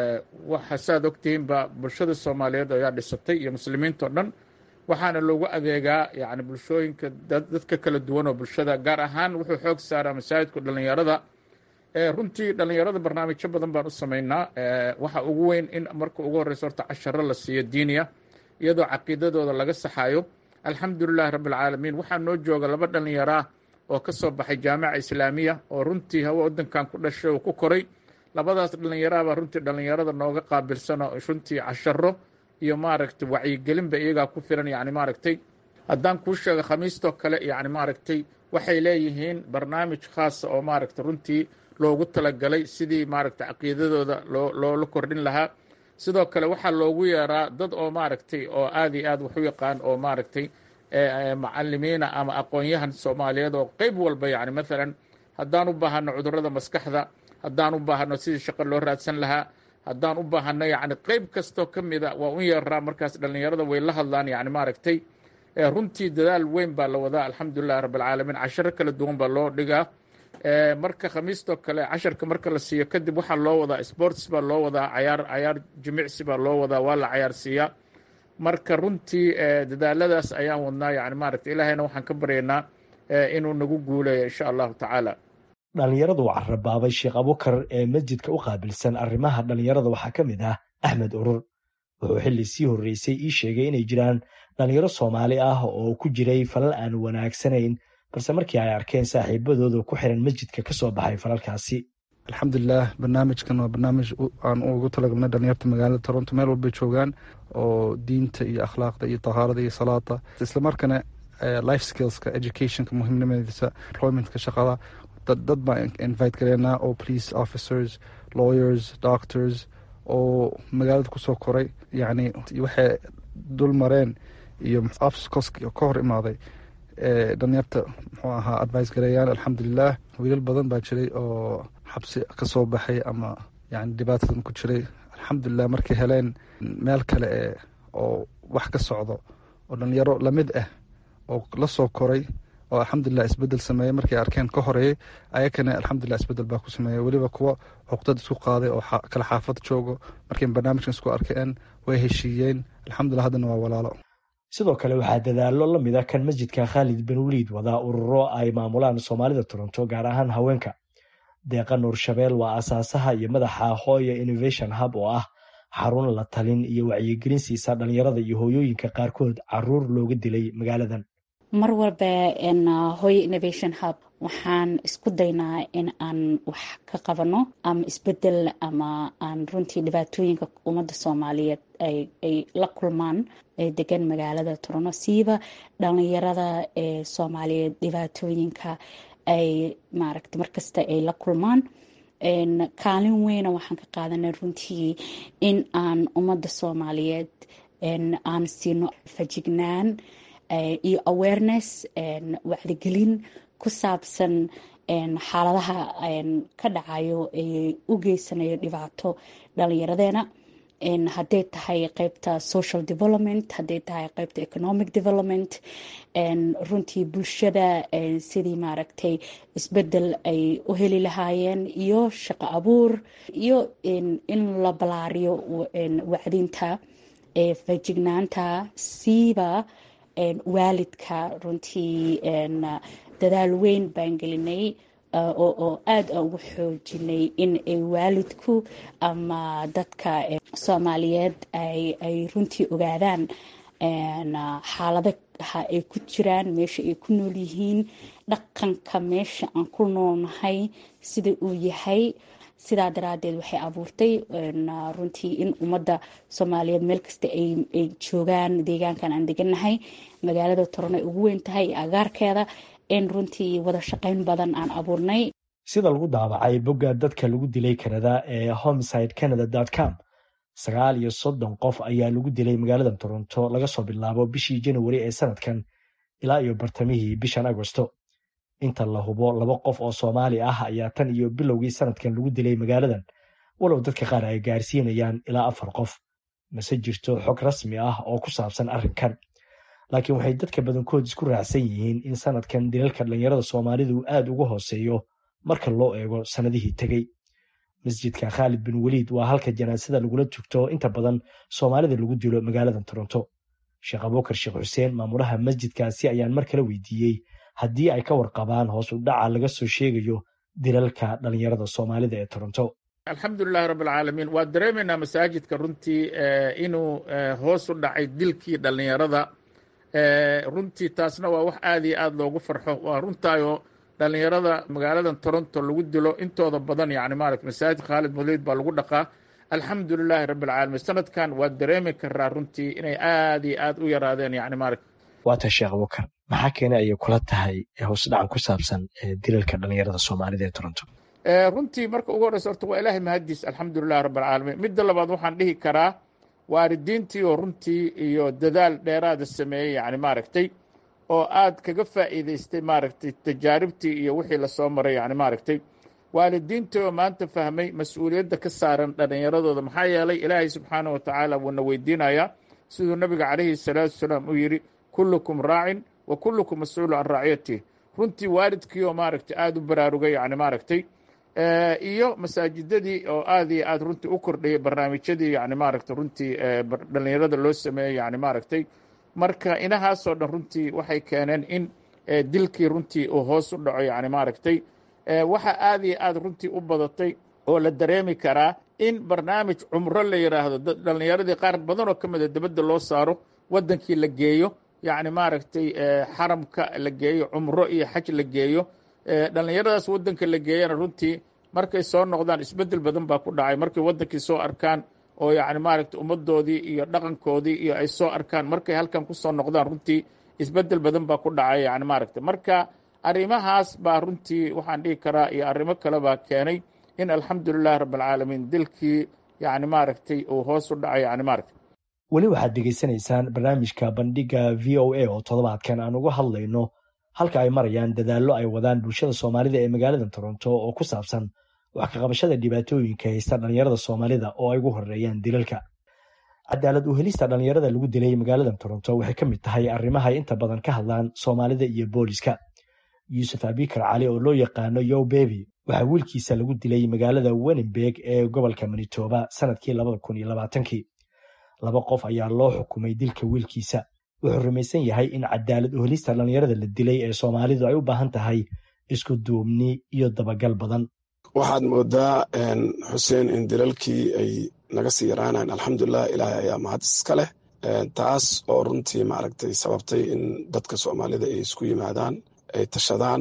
S3: waxa saaad ogtihiinba bulshada soomaaliyeed ayaa dhisatay iyo muslimiinta o dhan waxaana loogu adeegaa yani bulshooyinka dadka kala duwan oo bulshada gaar ahaan wuxuu xoog saaraa masaajidku dhallinyarada runtii dhallinyarada barnaamijyo badan baan u samaynaa waxa ugu weyn in marka ugu horreysa horta casharo la siiyo diiniya iyadoo caqiidadooda laga saxayo alxamdulilahi rabbi alcaalamiin waxaa noo jooga laba dhallinyaraa oo ka soo baxay jaamica islaamiya oo runtii hawa waddankan ku dhashay oo ku koray labadaas dhallinyaraabaa runtii dhallinyarada nooga qaabilsano runtii casharo iyo maaragtay wacyigelinba iyagaa ku filan yani maaragtay haddaan kuu sheego khamiistoo kale yani maaragtay waxay leeyihiin barnaamij khaasa oo maaragtay runtii loogu talagalay sidii maaragtay caqiidadooda loo loola kordhin lahaa sidoo kale waxaa loogu yeeraa dad oo maaragtay oo aad iyo aad wax u yaqaan oo maaragtay macalimiina ama aqoon-yahan soomaaliyeed oo qeyb walba yani maalan haddaan u baahano cudurrada maskaxda haddaan u baahano sidii shaqo loo raadsan lahaa haddaan u baahano yani qeyb kastoo ka mida waa u yeeraa markaas dhallinyarada way la hadlaan yani maaragtay runtii dadaal weyn baa la wadaa alxamdulilahi rabbi alcaalamiin casharo kala duwan baa loo dhigaa marka khamiistoo kale casharka marka la siiyo kadib waxaa loo wadaa sports baa loo wadaa cayaar cayaar jimicsi baa loo wadaa waa la cayaarsiiyaa marka runtii dadaaladaas ayaan wadnaa yani maaragta ilaahayna waxaan ka baryaynaa inuu nagu guuleeyo insha allahu tacaala
S12: dhallinyaradu carabaabay sheekh abukar ee masjidka u qaabilsan arrimaha dhallinyarada waxaa ka mid ah axmed urur wuxuu xilli sii horreysay ii sheegay inay jiraan dhallinyaro soomaali ah oo ku jiray falal aan wanaagsanayn balse markii ay arkeen saaxiibadooda ku xiran masjidka ka soo baxay falalkaasi
S13: alxamdulilah barnaamijkan waa barnaamij aan ugu talagalnay dhalinyarta magaalada toronto meel walbay joogaan oo diinta iyo akhlaaqda iyo tahaarada iyo salaada islamarkaana life skillska educationka muhiimnimadiisa employmentka shaqada dad baan invite gareynaa oo police officers lawyers doctors oo magaalada kusoo koray yacni waxay dul mareen iyo obstacles ka hor imaaday dhalinyarta muxuu ahaa advice gareeyaan alxamdulilah wiilal badan baa jiray oo xabsi ka soo baxay ama yani dhibaatadan ku jiray alxamdulilah markay heleen meel kale e oo wax ka socdo oo dhalinyaro lamid ah oo la soo koray oo alxamdulilah isbedel sameeyey markay arkeen ka horeeyey ayakana alxamdulilah isbedel baa ku sameeyey weliba kuwa cuqdad isku qaaday oo kala xaafad joogo markay barnaamijkan isku arkeen way heshiiyeen alxamdulilah haddana waa walaalo
S12: sidoo kale waxaa dadaallo la mid a kan masjidka khaalid bin waliid wadaa ururo ay maamulaan soomaalida toronto gaar ahaan haweenka deeqa nuur shabeel waa asaasaha iyo madaxa hooya innovation hub oo ah xarun la talin iyo wacyigelin siisa dhalinyarada iyo hooyooyinka qaarkood caruur looga dilay magaaladan
S14: mar walba hooyo innovation hub waxaan isku daynaa in aan wax ka qabano ama isbedel ama aan runtii dhibaatooyinka ummadda soomaaliyeed ay la kulmaan ee degan magaalada toronto siiba dhalinyarada ee soomaaliyeed dhibaatooyinka ay maaragta markasta ay la kulmaan kaalin weyna waxaan ka qaadanay runtii in aan ummadda soomaaliyeed aan siino fajignaan iyo awareness wacdigelin ku saabsan xaaladaha ka dhacayo ee u geysanayo dhibaato dhalinyaradeena hadday tahay qeybta social development hadday tahay qeybta economic development runtii bulshada sidii maaragtay isbedel ay u heli lahaayeen iyo shaqo abuur iyo in la balaariyo wacdinta fajignaanta siiba waalidka runtii dadaal weyn baan gelinay oo aada ugu xoojinay in ay waalidku ama dadka soomaaliyeed ay runtii ogaadaan xaaladaha ay ku jiraan meesha ay ku nool yihiin dhaqanka meesha aan ku noolnahay sida uu yahay sidaa daraadeed waxay abuurtay runtii in ummadda soomaaliyeed meel kasta ay joogaan deegaankan aan degannahay magaalada toron ay ugu weyn tahay iyo agaarkeeda in runtii wada shaqayn badan aan abuurnay
S12: sida lagu daabacay bogga dadka lagu dilay kanada ee homeside canada com sagaal iyo soddon qof ayaa lagu dilay magaalada toronto laga soo bilaabo bishii januari ee sanadkan ilaa iyo bartamihii bishan agosto inta la hubo laba qof oo soomaali ah ayaa tan iyo bilowgii sanadkan lagu dilay magaaladan walow dadka qaar ay gaarsiinayaan ilaa afar qof mase jirto xog rasmi ah oo ku saabsan arrinkan laakiin waxay dadka badankood isku raacsan yihiin in sanadkan dilalka dhallinyarada soomaalidu aad uga hooseeyo marka loo eego sannadihii tegey masjidka khaalid bin weliid waa halka janaasada lagula tugto inta badan soomaalida lagu dilo magaalada toronto sheekh abuukar sheekh xuseen maamulaha masjidkaasi ayaan mar kale weydiiyey haddii ay ka warqabaan hoos u dhaca laga soo sheegayo dilalka dhalinyarada soomaalida ee toronto
S3: alxamdulilahi rabbilcaalamiin waa dareemaynaa masaajidka runtii inuu hoos u dhacay dilkii dhallinyarada runtii taasna waa wax aad iyo aad loogu farxo waa runtaayoo dhallinyarada magaaladan toronto lagu dilo intooda badan yani maarata masaajid khaalid muliid baa lagu dhaqaa alxamdulilaahi rabbilcaalamiin sanadkan waa dareemi karaa runtii inay aad iyo aad u yaraadeen yani maarata
S12: waata sheekh abukar maxaa keenay ayay kula tahay hoos dhacan ku saabsan dilalka dhalinyarada soomaalida ee toronto
S3: runtii marka ugu horreysa horta waa ilaahay mahadiis alxamdulilahi rabbilcaalamiin midda labaad waxaan dhihi karaa waalidiintii oo runtii iyo dadaal dheeraada sameeyey yani maaragtay oo aad kaga faa'iidaystay maaragtay tajaaribtii iyo wixii lasoo maray yani maaragtay waalidiintii oo maanta fahmay mas-uuliyadda ka saaran dhallinyaradooda maxaa yeelay ilaahay subxaana wa tacaala wuuna weydiinayaa siduu nabiga calayhi salaatu wasalaam u yidhi kullukum raacin wa kullukum mas-uulu can raaciyatih runtii waalidkii oo maaragtay aada u baraarugay yani maaragtay iyo masaajidadii oo aad iyo aad runtii u kordhayay barnaamijyadii yani maaragtay runtii dhallinyarada loo sameeyey yani maaragtay marka inahaasoo dhan runtii waxay keeneen in dilkii runtii uu hoos u dhaco yani maaragtay waxa aad iyo aad runtii u badatay oo la dareemi karaa in barnaamij cumro la yidhaahdo dhallinyaradii qaar badan oo ka mida dibadda loo saaro waddankii la geeyo yacni maaragtay xaramka la geeyo cumro iyo xaj la geeyo dhallinyaradaas waddanka la geeyana runtii markay soo noqdaan isbeddel badan baa ku dhacay markay waddankii soo arkaan oo yacni maaragtay ummaddoodii iyo dhaqankoodii iyo ay soo arkaan markay halkan ku soo noqdaan runtii isbeddel badan baa ku dhacay yani maaragtay marka arrimahaas baa runtii waxaan dhihi karaa iyo arrimo kale baa keenay in alxamdulilahi rabbilcaalamiin dilkii yani maaragtay uu hoos u dhacay yani maaragtay
S12: weli waxaad degeysanaysaan barnaamijka bandhiga v o a oo toddobaadkan aan uga hadlayno halka ay marayaan dadaallo ay wadaan bulshada soomaalida ee magaalada toronto oo ku saabsan wax ka qabashada dhibaatooyinka haysta dhallinyarada soomaalida oo ay ugu horeeyaan dilalka cadaalad u helista dhallinyarada lagu dilay magaalada toronto waxay ka mid tahay arrimaha ay inta badan ka hadlaan soomaalida iyo booliska yuusuf abikar cali oo loo yaqaano yow bebi waxaa wiilkiisa lagu dilay magaalada wenenberg ee gobolka manitoba sanadkii labada kun iyo labaatankii laba qof ayaa loo xukumay dilka wiilkiisa wuxuu rumaysan yahay in cadaalad u helista dhallinyarada la dilay ee soomaalidu ay u baahan tahay isku duubni iyo dabagal badan
S15: waxaad moodaa xuseen in dilalkii ay naga sii yaraanayn alxamdulilah ilaahay ayaa mahad iska leh taas oo runtii maaragtay sababtay in dadka soomaalida ay isku yimaadaan ay tashadaan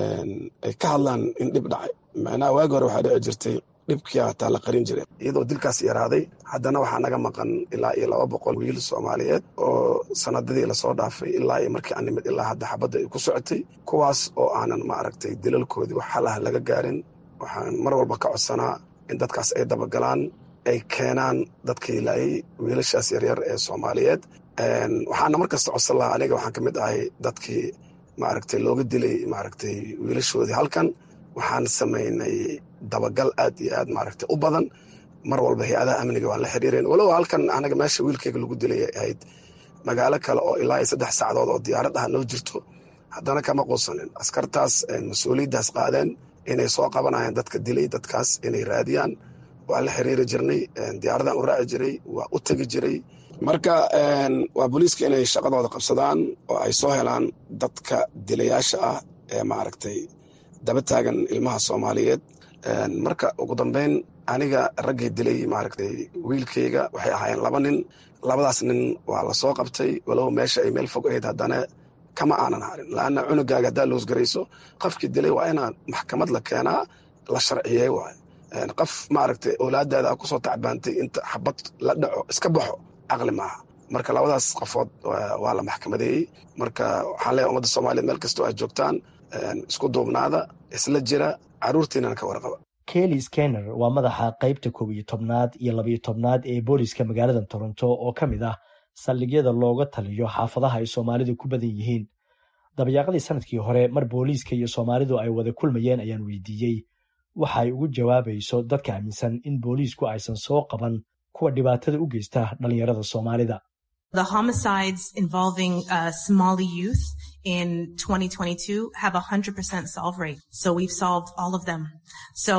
S15: ay ka hadlaan in dhib dhacay macnaha waagi hore waxaa dhici jirtay dhibkii hataa la qarin jiray iyadoo dilkaas yaraaday haddana waxaa naga maqan ilaa iyo laba boqol wiil soomaaliyeed oo sanadadii lasoo dhaafay ilaa iyo markii aan nimid ilaa hadda xabadda ay ku socotay kuwaas oo aanan maaragtay dilalkoodii wax xalaha laga gaarin waxaan mar walba ka codsanaa in dadkaas ay dabagalaan ay keenaan dadkii laayay wiilashaas yaryar ee soomaaliyeed waxaana mar kasta codsan lahaa aniga waxaan ka mid ahay dadkii maaragtay looga dilay maaragtay wiilashoodii halkan waxaan samaynay dabagal aad iyo aad maaragtay u badan mar walba hay-adaha amniga waan la xiriireen walow halkan anaga meesha wiilkayga lagu dilay ay ahayd magaalo kale oo ilaa iyo saddex saacadood oo diyaarad ah noo jirto haddana kama quusanin askartaas mas-uuliyaddaas qaadeen inay soo qabanayaan dadka dilay dadkaas inay raadiyaan waa la xiriiri jirnay diyaaradaan u raaci jiray waa u tegi jiray marka waa booliiska inay shaqadooda qabsadaan oo ay soo helaan dadka dilayaasha ah ee maaragtay daba taagan ilmaha soomaaliyeed marka ugu dambeyn aniga raggii dilay maaragtay wiilkayga waxay ahaayeen laba nin labadaas nin waa la soo qabtay walow meesha ay meel fog ahayd haddana kama aanan harin laanna cunugaaga haddaa loosgarayso qofkii dilay waa inaa maxkamad la keenaa la sharciyey waay qof maaragtay owlaadaada kusoo tacbaantay inta xabad la dhaco iska baxo caqli maaha marka labadaas qofood waa la maxkamadeeyey marka waxaan leeyahay ummadda soomaaliyeed meel kastoo aad joogtaan isku duubnaada isla jira caruurtiinana ka warqaba
S12: kelly skenner waa madaxa qaybta koob iyo tobnaad iyo labayo tobnaad ee booliska magaalada toronto oo ka mid ah saldhigyada looga taliyo xaafadaha ay soomaalidu ku badan yihiin dabayaaqadii sanadkii hore mar booliiska iyo soomaalidu ay wada kulmayeen ayaan weydiiyey waxa ay ugu jawaabayso dadka aaminsan in booliisku aysan soo qaban kuwa dhibaatada u geysta dhallinyarada soomaalida
S16: The homicides involving uh, Somali youth in 2022 have a 100% solve rate. So we've solved all of them. So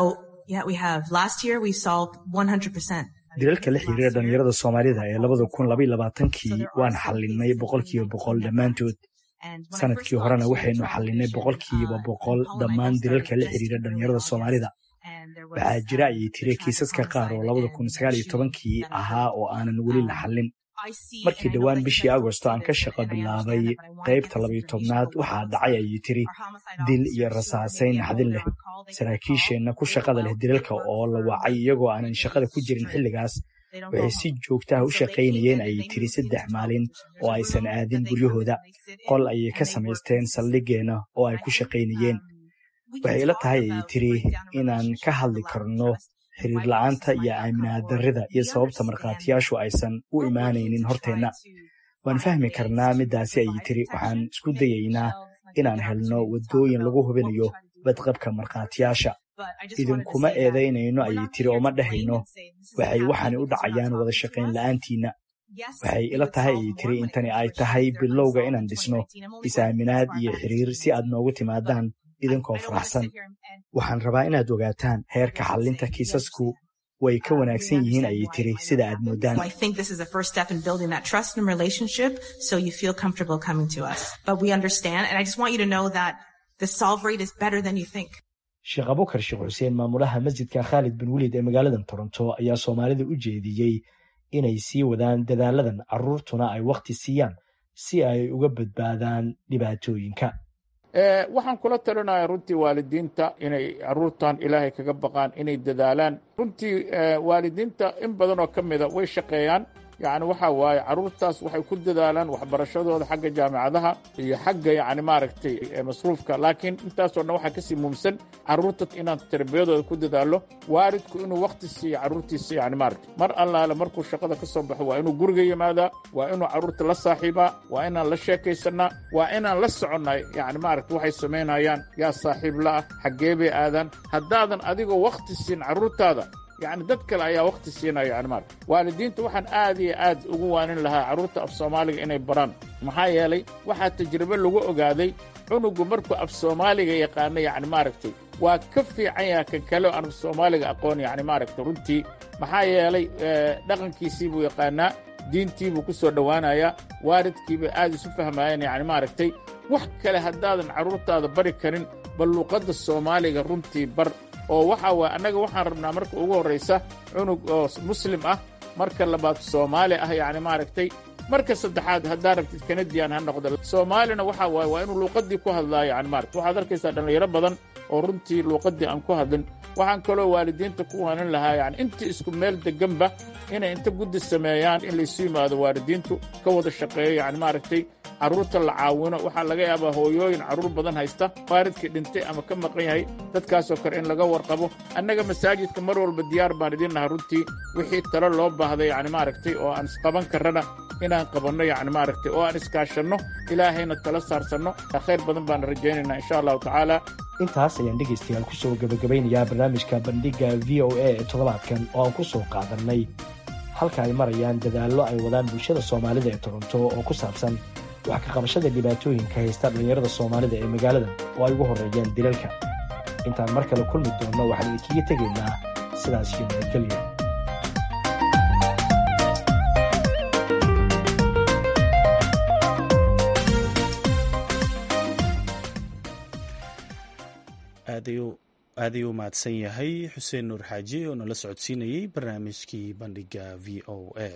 S16: Yeah, we have. Last year we solved 100%.
S12: dilalka la xiriira dhallinyarada soomaalida ee labada kun labaiyo labaatankii waan xallinay boqolkiiba boqol dhammaantood sanadkii horena waxaynu xallinay boqolkiiba boqol dhammaan dilalka la xiriira dhallinyarada soomaalida waxaa jira ayay tiri kiisaska qaar oo labada kun sagaal iyo tobankii ahaa oo aanan weli la xallin markii dhowaan bishii agosto aan ka shaqo bilaabay qaybta labayo tobnaad waxaa dhacay ayay tiri dil iyo rasaasayn naxdin leh saraakiisheenna ku shaqada leh dilalka oo la wacay iyagoo aanan shaqada ku jirin xilligaas waxay si joogtaha u shaqaynayeen ayay tiri saddex maalin oo aysan aadin guryahooda qol ayay ka samaysteen saldhigeenna oo ay ku shaqaynayeen waxay ila tahay ayay tiri inaan ka hadli karno xiriir la'aanta iyo aaminaad darrida iyo sababta markhaatiyaashu aysan u imaanaynin horteenna waan fahmi karnaa middaasi ayay tiri waxaan isku dayaynaa inaan helno waddooyin lagu hubinayo badqabka markhaatiyaasha idinkuma eedaynayno ayay tiri oo ma dhahayno waxay waxaani u dhacayaan wada shaqayn la'aantiinna waxay ila tahay ayay tiri intani ay tahay bilowga inaan dhisno is-aaminaad iyo xiriir si aad noogu timaadaan idinkoo faraxsan waxaan rabaa inaad ogaataan heerka xallinta kiisasku way ka wanaagsan yihiin ayay tiri sida aad moodaan
S16: I think this is the first step in building that trust and relationship so you feel comfortable coming to us. But we understand, and I just want you to know that the solve rate is better than you think.
S12: sheekh abukar sheekh xuseen maamulaha masjidka khaalid bin welid ee magaaladan toronto ayaa soomaalida u jeediyey inay sii wadaan dadaaladan carruurtuna ay wakhti siiyaan si ay uga badbaadaan dhibaatooyinka
S3: waxaan kula talinayaa runtii waalidiinta inay caruurtan ilaahay kaga baqaan inay dadaalaan runtii waalidiinta in badan oo ka mida way shaqeeyaan yacni waxa waaye carruurtaas waxay ku dadaalaan waxbarashadooda xagga jaamicadaha iyo xagga yacni maaragtay masruufka laakiin intaasoo dhan waxaa kasii muhimsan carruurta inaan tarbiyadooda ku dadaalo waalidku inuu wakhti siiyo carruurtiisa yacni maaragtay mar allaale markuu shaqada ka soo baxo waa inuu guriga yimaadaa waa inuu carruurta la saaxiibaa waa inaan la sheekaysanaa waa inaan la soconnaa yacni maaragtay waxay samaynayaan yaa saaxiib la'ah xaggee bay aadaan haddaadan adigoo wakhti siin carruurtaada yacni dad kale ayaa wakhti siinaya yani maarata waalidiinta waxaan aad iyo aad ugu waanin lahaa carruurta af soomaaliga inay baraan maxaa yeelay waxaa tajribe lagu ogaaday cunugu markuu af soomaaliga yaqaano yacni maaragtay waa ka fiican yaha kan kale oo aan af soomaaliga aqoon yacni maaragtay runtii maxaa yeelay dhaqankiisii buu yaqaanaa diintii buu ku soo dhowaanayaa waalidkiibay aad isu fahmaayeen yacni maaragtay wax kale haddaadan carruurtaada bari karin bal luuqadda soomaaliga runtii bar oo waxa waye annaga waxaan rabnaa marka ugu horraysa cunug oo muslim ah marka labaad soomaali ah yacni maaragtay marka saddexaad haddaa rabtid kanadiyan ha noqdo soomaalina waxa waaye waa inuu luuqaddii ku hadlaayo yani maaragta waxaad arkaysaa dhallinyaro badan oo runtii luuqaddii aan ku hadlin waxaan kaloo waalidiinta ku waanin lahaa yani inta isku meel deganba inay inta guddi sameeyaan in laysu yimaado waalidiintu ka wada shaqeeyo yani maaragtay carruurta la caawino waxaa laga yaabaa hooyooyin carruur badan haysta waalidkii dhintay ama ka maqan yahay dadkaasoo kale in laga warqabo annaga masaajidka mar walba diyaar baan idiin nahay runtii wixii talo loo baahday yani maaragtay oo aan isqaban karrana inaan qabanno yani maaragtay oo aan iskaashanno ilaahayna tala saarsanno khayr badan baan rajaynaynaa insha allahu tacaala
S12: intaas ayaan dhegaystayaal ku soo gebagabaynayaa barnaamijka bandhigga v o a ee toddobaadkan oo aan ku soo qaadannay halka ay marayaan dadaallo ay wadaan bulshada soomaalida ee toronto oo ku saabsan wax ka qabashada dhibaatooyinka haysta dhallinyarada soomaalida ee magaaladan oo ay ugu horreeyaan dilalka intaan mar kale kulmi doonno waxaan idinkaga tegaynaa sidaas iyo nabadgelyo
S1: aad ayuu mahadsan yahay xuseen nuur xaaji oo nala socodsiinayey barnaamijkii bandhigga v o a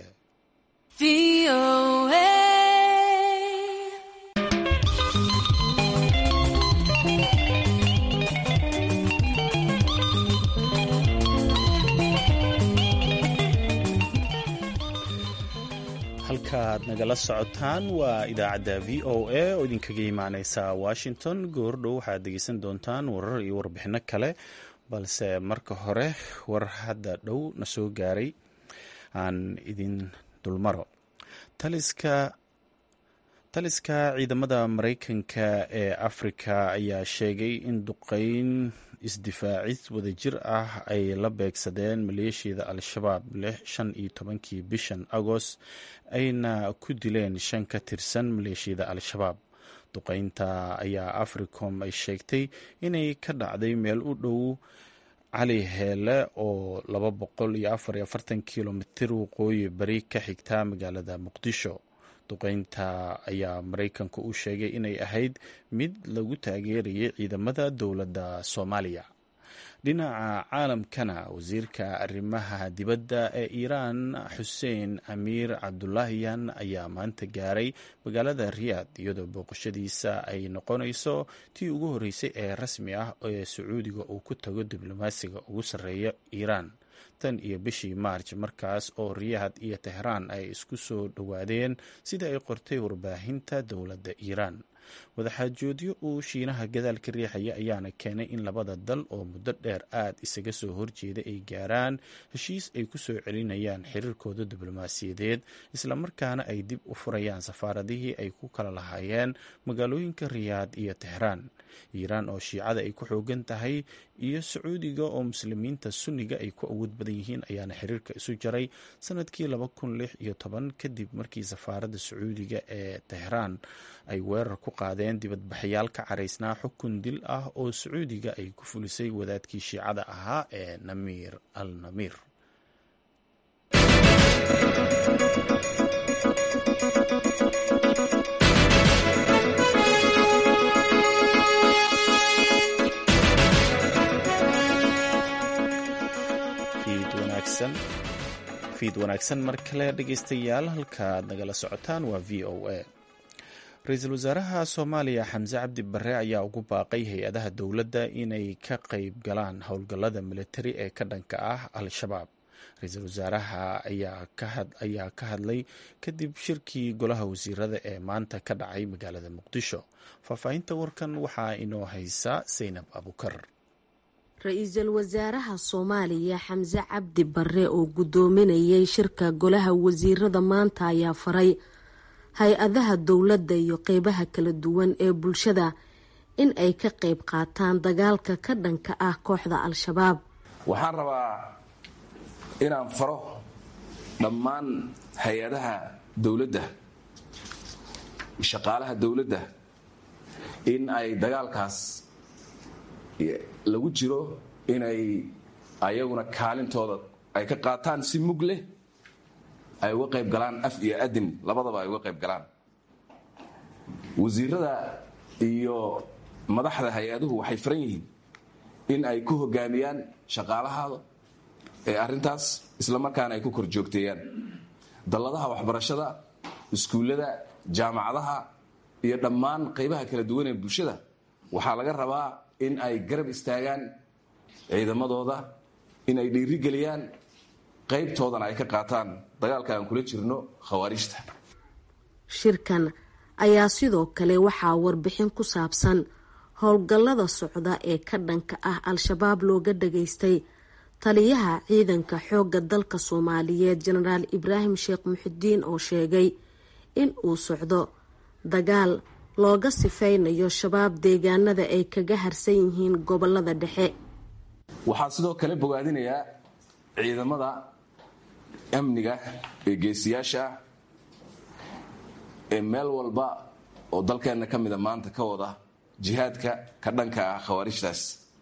S1: halkaaad nagala socotaan waa idaacadda v o a oo idinkaga imaaneysa washington goordhow waxaad dhegeysan doontaan warar iyo warbixino kale balse marka hore war hadda dhow na soo gaaray aan idin dulmaro taliska taliska ciidamada maraykanka ee afrika ayaa sheegay in duqeyn isdifaacis wadajir ah ay la beegsadeen maleeshiyada al-shabaab lix shan iyo tobankii bishan agost ayna ku dileen shan ka tirsan maleeshiyada al-shabaab duqeynta ayaa africom ay sheegtay inay ka dhacday meel u dhow cali heele oo laba boqol iyo afar iyo afartan kilomitir waqooyi bari ka xigta magaalada muqdisho duqeynta ayaa maraykanku u sheegay inay ahayd mid lagu taageerayay ciidamada dowladda soomaaliya dhinaca caalamkana wasiirka arrimaha dibadda ee iiraan xuseen amiir cabdulaahiyan ayaa maanta gaaray magaalada riyaad iyadoo booqashadiisa ay noqonayso tii ugu horreysay ee rasmi ah ee sacuudiga uu ku tago diblomaasiga ugu sarreeya iiraan tan iyo bishii maarj markaas oo riyaad iyo tehraan ay isku soo dhowaadeen sida ay qortay warbaahinta dowladda iiraan wadaxaajoodyo uu shiinaha gadaal ka riixaya ayaana keenay in labada dal oo muddo dheer aad isaga soo horjeeda ay gaaraan heshiis ay ku soo celinayaan xiriirkooda diblomaasiyadeed islamarkaana ay dib u furayaan safaaradihii ay ku kala lahaayeen magaalooyinka riyaad iyo tehraan iiraan oo shiicada ay ku xoogan tahay iyo sacuudiga oo muslimiinta sunniga ay ku awood badan yihiin ayaana xiriirka isu jaray sanadkii laba kun lix iyo toban kadib markii safaaradda sacuudiga ee tehraan ay weerar ku qaadeen dibadbaxyaal ka caraysnaa xukun dil ah oo sacuudiga ay ku fulisay wadaadkii shiicada ahaa ee namiir al namiir fiid wanaagsan mar kale dhegeystayaal halkaad nagala socotaan waa v o a ra-iisul wasaaraha soomaaliya xamse cabdi bare ayaa ugu baaqay hay-adaha dowladda inay ka qeyb galaan howlgallada militari ee ka dhanka ah al-shabaab ra-iisul wasaaraha ayaa ka hadlay kadib shirkii golaha wasiirada ee maanta ka dhacay magaalada muqdisho faahfaahinta warkan waxaa inoo haysa saynab abukar
S17: ra-iisul wasaaraha soomaaliya xamse cabdi bare oo guddoominayay shirka golaha wasiirada maanta ayaa faray hay-adaha dowladda iyo qeybaha kala duwan ee bulshada in ay ka qeyb qaataan dagaalka ka dhanka ah kooxda al-shabaab
S18: waxaan rabaa inaan faro dhammaan hay-adaha dowladda shaqaalaha dowladda in ay dagaalkaas lagu jiro inay ayaguna kaalintooda ay ka qaataan si mug leh ay uga qayb galaan af iyo adin labadaba ay uga qayb galaan wasiirada iyo madaxda hay-aduhu waxay faran yihiin in ay ku hogaamiyaan shaqaalahaada ee arrintaas islamarkaana ay ku kor joogteeyaan dalladaha waxbarashada iskuullada jaamacadaha iyo dhammaan qaybaha kala duwan ee bulshada waxaa laga rabaa in ay garab istaagaan ciidamadooda in ay dhiirigeliyaan qaybtoodana ay ka qaataan dagaalka aan kula jirno khawaarijta
S17: shirkan ayaa sidoo kale waxaa warbixin ku saabsan howlgallada socda ee ka dhanka ah al-shabaab looga dhageystay taliyaha ciidanka xoogga dalka soomaaliyeed jenaraal ibraahim sheekh muxidiin oo sheegay in uu socdo dagaal looga sifaynayo shabaab deegaanada ay kaga harsan yihiin gobolada dhexe
S18: waxaa sidoo kale bogaadinayaa ciidamada amniga ee geesiyaasha ah ee meel walba oo dalkeenna ka mida maanta ka wada jihaadka ka dhanka ah khawaarijtaas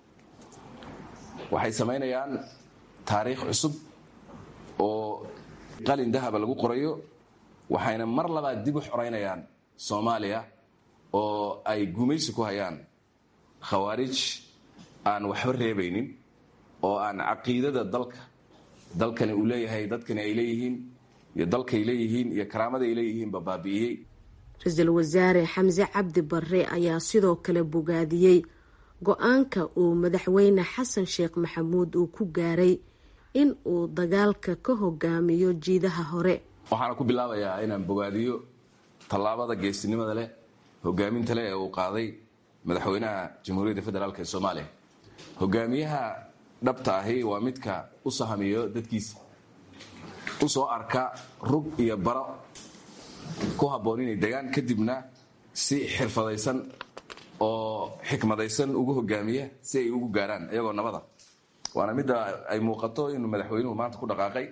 S18: waxay samaynayaan taariikh cusub oo qalin dahaba lagu qorayo waxayna mar labaad dib u xoraynayaan soomaaliya oo ay gumaysi ku hayaan khawaarij aan waxba reebaynin oo aan caqiidada dalka dalkani uu leeyahay dadkani ay leeyihiin iyo dalkay leeyihiin iyo karaamada ay leeyihiinba baabi'iyey
S17: ra-iisul wasaare xamse cabdi bare ayaa sidoo kale bogaadiyey go-aanka uu madaxweyne xasan sheekh maxamuud uu ku gaaray in uu dagaalka ka hogaamiyo jiidaha hore
S18: waxaana ku bilaabayaa inaan bogaadiyo tallaabada geesinimada leh hogaaminta leh ee uu qaaday madaxweynaha jamhuuriyadda federaalk ee soomaaliya hogaamiyaha dhabta ahi waa midka u sahamiyo dadkiisa u soo arka rug iyo baro ku habboon inay degaan kadibna si xirfadaysan oo xikmadaysan ugu hogaamiya si ay ugu gaaraan iyagoo nabada waana midda ay muuqato inuu madaxweynuhu maanta ku dhaqaaqay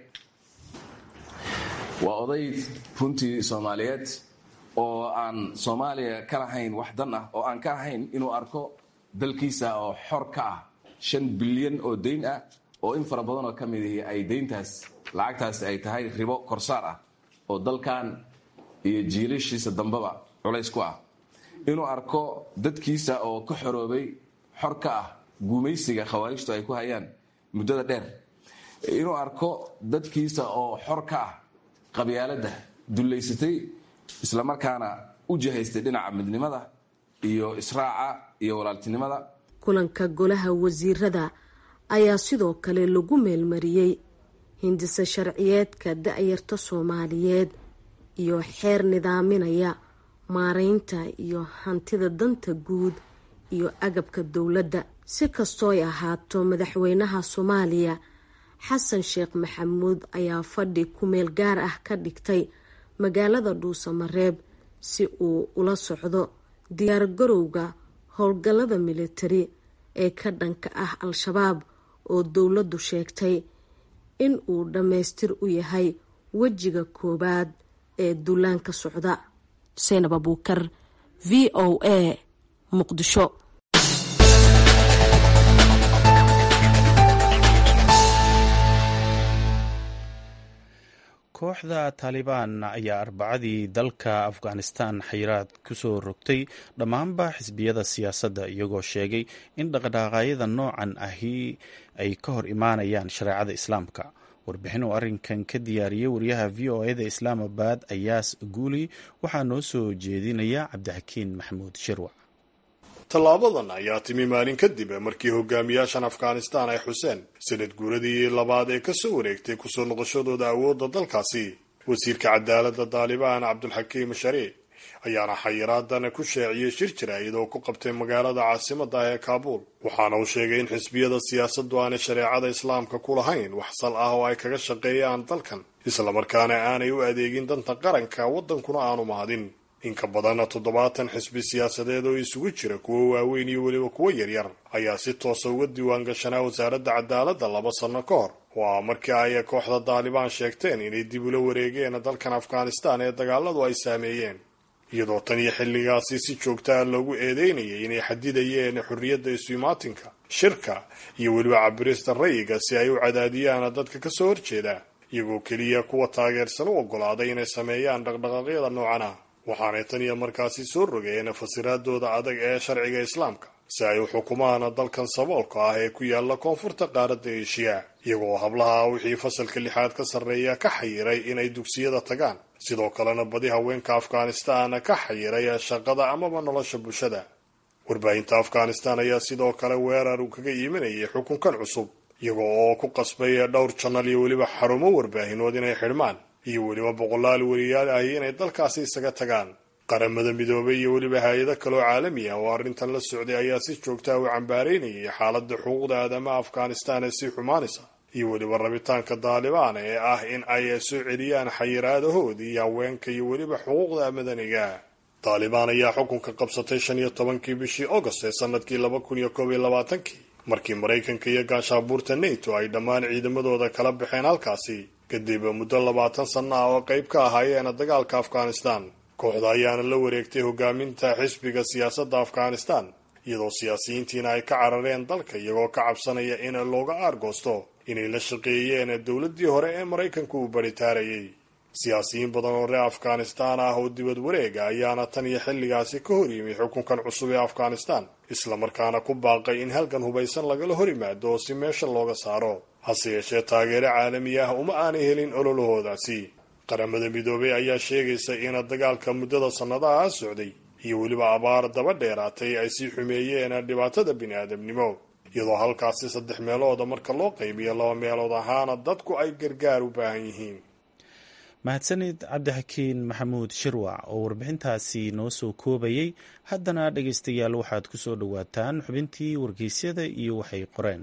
S18: waa oday runtii soomaaliyeed oo aan soomaaliya ka lahayn wax dan ah oo aan ka ahayn inuu arko dalkiisa oo xor ka ah shan bilyan oo dayn ah oo in fara badan oo ka mid ihi ay dayntaas lacagtaasi ay tahay ribo korsaar ah oo dalkan iyo jiilashiisa dambeba culays ku ah inuu arko dadkiisa oo ka xoroobay xor ka ah guumaysiga khawaarijtu ay ku hayaan muddada dheer inuu arko dadkiisa oo xor ka ah qabyaaladda dullaysatay islamarkaana u jihaystay dhinaca midnimada iyo israaca iyo walaaltinimada
S17: kulanka golaha wasiirada ayaa sidoo kale lagu meelmariyey hindise sharciyeedka da-yarta soomaaliyeed iyo xeer nidaaminaya maareynta iyo hantida danta guud iyo agabka dowladda si kastooy ahaato madaxweynaha soomaaliya xasan sheekh maxamuud ayaa fadhi ku-meel gaar ah ka dhigtay magaalada dhuusamareeb si uu ula socdo diyaar garowga howlgallada militari ee ka dhanka ah al-shabaab oo dowladdu sheegtay in uu dhammaystir u yahay wejiga koowaad ee duulaanka socda xuseenab abuukar v o a muqdisho
S1: kooxda taalibaan ayaa arbacadii dalka afghanistan xayiraad kusoo rogtay dhammaanba xisbiyada siyaasadda iyagoo sheegay in dhaqdhaqaaqyada noocan ahi ay ka hor imaanayaan shareecada islaamka warbixin uu arrinkan ka diyaariyey wariyaha v o eda islaamabad ayaas guuli waxaa noo soo jeedinaya cabdixakiin maxamuud shirwac
S19: tallaabadan ayaa timi maalin kadib markii hogaamiyaashan afghanistan ay xuseen sanad guuradii labaad ee kasoo wareegtay kusoo noqoshadooda awoodda dalkaasi wasiirka cadaaladda daalibaan cabdulxakiim shariic ayaana xayiraadan ku shaaciyey shir jira iyadoo ku qabtay magaalada caasimada ah ee kaabuul waxaana uu sheegay in xisbiyada siyaasaddu aanay shareecada islaamka ku lahayn wax sal ah oo ay kaga shaqeeyaan dalkan islamarkaana aanay u adeegin danta qaranka waddankuna aanu mahadin in ka badan toddobaatan xisbi siyaasadeed oo isugu jira kuwo waaweyn iyo weliba kuwo yaryar ayaa si toosa uga diiwaan gashanaa wasaaradda cadaaladda laba sanno ka hor oo ah markii ay kooxda daalibaan sheegteen inay dib ula wareegeen dalkan afghanistan ee dagaaladu ay saameeyeen iyadoo tan iyo xilligaasi si joogtaa loogu eedeynayay inay xadidayeen xorriyadda isu-imaatinka shirka iyo weliba cabirista rayiga si ay u cadaadiyaan dadka kasoo horjeeda iyagoo keliya kuwa taageersan u oggolaaday inay sameeyaan dhaqdhaqaaqyada noocan ah waxaanay tan iyo markaasi soo rogeen fasiraadooda adag ee sharciga islaamka si ay u xukumaan dalkan saboolka ah ee ku yaala koonfurta qaaradda eeshiya iyagoo hablaha wixii fasalka lixaad ka sarreeya ka xayiray inay dugsiyada tagaan sidoo kalena badi haweenka afghanistan ka xayiray shaqada amaba nolosha bulshada warbaahinta afghanistan ayaa sidoo kale weerar uu kaga iimanayay xukunkan cusub iyagoo oo ku qasbay dhowr janal iyo weliba xarumo warbaahinood inay xidhmaan iyo weliba boqolaal weliyaal ahi inay dalkaasi isaga tagaan qaramada midoobay iyo weliba hay-ado kaloo caalami ah oo arrintan la socday ayaa si joogtaa u cambaareynayay xaaladda xuquuqda aadamaha afghanistan ee sii xumaanaysa iyo weliba rabitaanka daalibaan ee ah in ay soo celiyaan xayiraadahoodii iyo haweenka iyo weliba xuquuqda madaniga daalibaan ayaa xukunka qabsatay shan iyo tobankii bishii agost ee sanadkii laba kun iyo koob iyo labaatankii markii maraykanka iyo gaashaabuurta nato ay dhammaan ciidamadooda kala baxeen halkaasi kadib muddo labaatan sanno ah oo qayb ka ahaayeen dagaalka afghanistan kooxda ayaana la wareegtay hogaaminta xisbiga siyaasadda afghanistan iyadoo siyaasiyiintiina ay ka carareen dalka iyagoo ka cabsanaya in looga aargoosto inay la shaqeeyeen dowladdii hore ee maraykanku uu baritaarayay siyaasiyiin badan oo reer afghanistan ah oo dibad wareega ayaana tan iyo xilligaasi ka hor yimi xukunkan cusub ee afghanistan islamarkaana ku baaqay in halgan hubaysan lagala hor yimaado oo si meesha looga saaro hase yeeshee taageero caalami ah uma aanay helin ololahoodaasi qaramada midoobey ayaa sheegaysa in dagaalka muddada sannadaha socday iyo weliba abaar daba dheeraatay ay sii xumeeyeen dhibaatada bini-aadamnimo iyadoo halkaasi saddex meelooda marka loo qaybiyo laba meelood ahaana dadku ay gargaar u baahan yihiin
S1: mahadsanid cabdixakiin maxamuud shirwac oo warbixintaasi noo soo koobayay haddana dhegaystayaal waxaad ku soo dhowaataan xubintii wargeysyada iyo waxay qoreen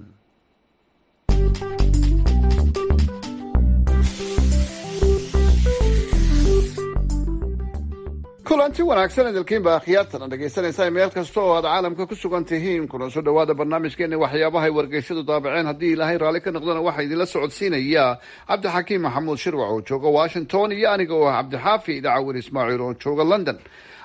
S20: kulanti wanaagsan idilkiinba akhyaartana dhegaysanaysaa meel kasta oo aad caalamka ku sugan tihiin kuna soo dhowaada barnaamijkeena waxyaabahay wargeysyadu daabaceen haddii ilaahay raalli ka noqdana waxaa idinla socodsiinaya cabdixakiim maxamuud shirwac oo jooga washington iyo aniga oo ah cabdixaafi idacawir ismaaciil oo jooga london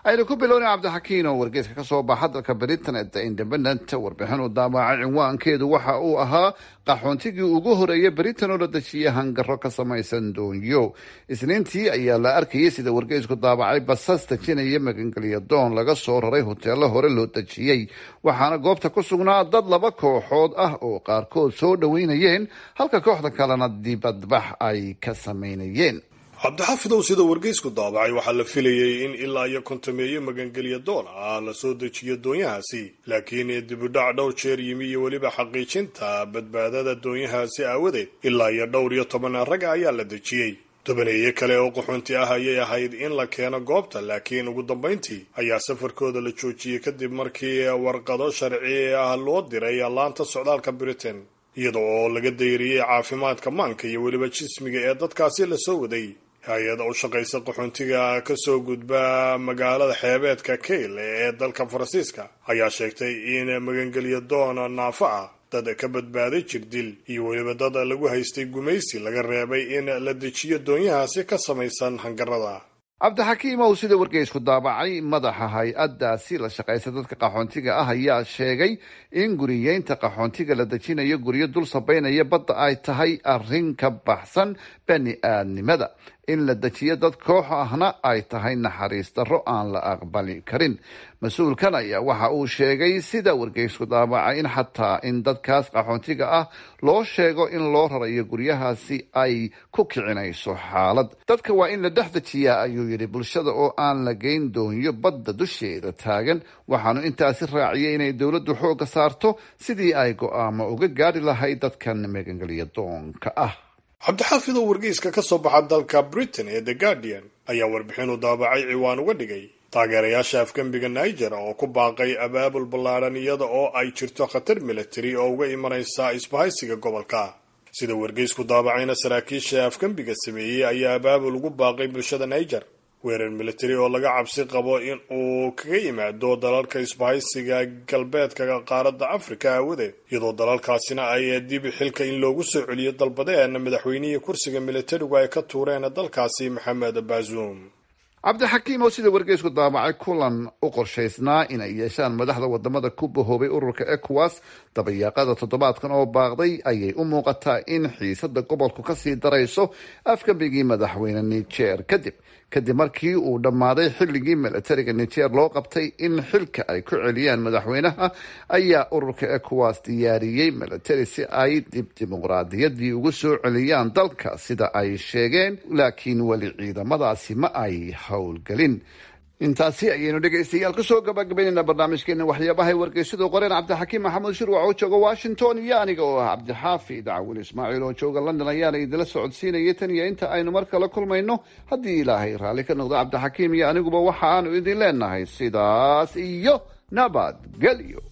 S20: aynu ku bilownay cabdixakiin oo wargeyska ka soo baxa dalka britain ee the independent warbixin uu daabacay cinwaankeedu waxa uu ahaa qaxoontigii ugu horeeyay britain oo la dejiyay hangaro ka samaysan doonyo isniintii ayaa la arkayay sida wargeysku daabacay basas dejinaya magangelya doon laga soo raray hoteelo hore loo dejiyey waxaana goobta ku sugnaa dad laba kooxood ah oo qaarkood soo dhoweynayeen halka kooxda kalena dibadbax ay ka samaynayeen
S19: cabdixaafidow sida wargeysku daabacay waxaa la filayay in ilaa iyo kontameeye magangelya doon ah la soo dejiyo doonyahaasi laakiin dibudhac dhowr jeer yimi iyo weliba xaqiijinta badbaadada doonyahaasi aawadeed ilaa iyo dhowr iyo toban rag ayaa la dejiyey tobaneeye kale oo qaxoonti ah ayay ahayd in la keeno goobta laakiin ugu dambayntii ayaa safarkooda la joojiyey kadib markii warqado sharci ah loo diray laanta socdaalka britain iyada oo laga dayriyey caafimaadka maanka iyo weliba jismiga ee dadkaasi lasoo waday hay-ada u shaqaysa qaxoontiga kasoo gudba magaalada xeebeedka kayle ee dalka faransiiska ayaa sheegtay in magangelya doon naafo ah dad ka badbaaday jirdil iyo weliba dad lagu haystay gumaysi laga reebay in la dejiyo doonyahaasi ka samaysan hangarada
S20: cabdixakiim ow sida wargeysku daabacay madaxa hay-adaasi la shaqaysa dadka qaxoontiga ah ayaa sheegay in guriyeynta qaxoontiga la dejinayo guryo dul sabaynaya badda ay tahay arrin ka baxsan bani aadnimada in la dejiyo dad koox ahna ay tahay naxariis darro aan la aqbali karin mas-uulkan ayaa waxa uu sheegay sida wargeysku daabacay in xataa in dadkaas qaxoontiga ah loo sheego in loo rarayo guryahaasi ay ku kicinayso xaalad dadka waa in la dhex dejiyaa ayuu yidhi bulshada oo aan la geyn doonyo badda dusheeda taagan waxaanu intaasi raaciyay inay dowladdu xooga saarto sidii ay go-aamo uga gaari lahayd dadkan magangelya doonka ah
S19: cabdixaafidoo wargeyska ka soo baxa dalka britain ee the guardian ayaa warbixinu daabacay ciwaan uga dhigay taageerayaasha afgembiga niger oo ku baaqay abaabul ballaadhan iyada oo ay jirto khatar militari oo uga imanaysa isbahaysiga gobolka sida wargeysku daabacayna saraakiisha afgembiga sameeyey ayaa abaabul ugu baaqay bulshada niger weerar militari oo laga cabsi qabo in uu kaga yimaado dalalka isbahaysiga galbeedka qaaradda afrika aawadeed iyadoo dalalkaasina ay dib xilka in loogu soo celiyo dalbadeen madaxweynihii kursiga militarigu ay ka tuureen dalkaasi maxamed baasuum
S20: cabdixakiim oo sida wargeysku daabacay kulan u qorshaysnaa inay yeeshaan madaxda wadamada ku bahoobay ururka ecowas dabayaaqada toddobaadkan oo baaqday ayay u muuqataa in xiisada gobolku kasii darayso afgambigii madaxweyne niger kadib kadib markii uu dhammaaday xilligii milatariga niger loo qabtay in xilka ay ku celiyaan madaxweynaha ayaa ururka ecowas diyaariyey milatari si ay dib dimuqraadiyadii ugu soo celiyaan dalka sida ay sheegeen laakiin weli ciidamadaasi ma ay howlgelin intaasi ayaynu dhegaystayaal kusoo gabagabaynaynaa barnaamijkeena waxyaabahay wargeysyadu qoreen cabdixakiim maxamuud shirwac oo jooga washington iyo aniga oo ah cabdixaafi dacwin ismaaciil oo jooga london ayaana idinla socodsiinayay tan iyo inta aynu mar kale kulmayno haddii ilaahay raalli ka noqdo cabdixakiim iyo aniguba waxa aanu idin leenahay sidaas iyo nabadgelyo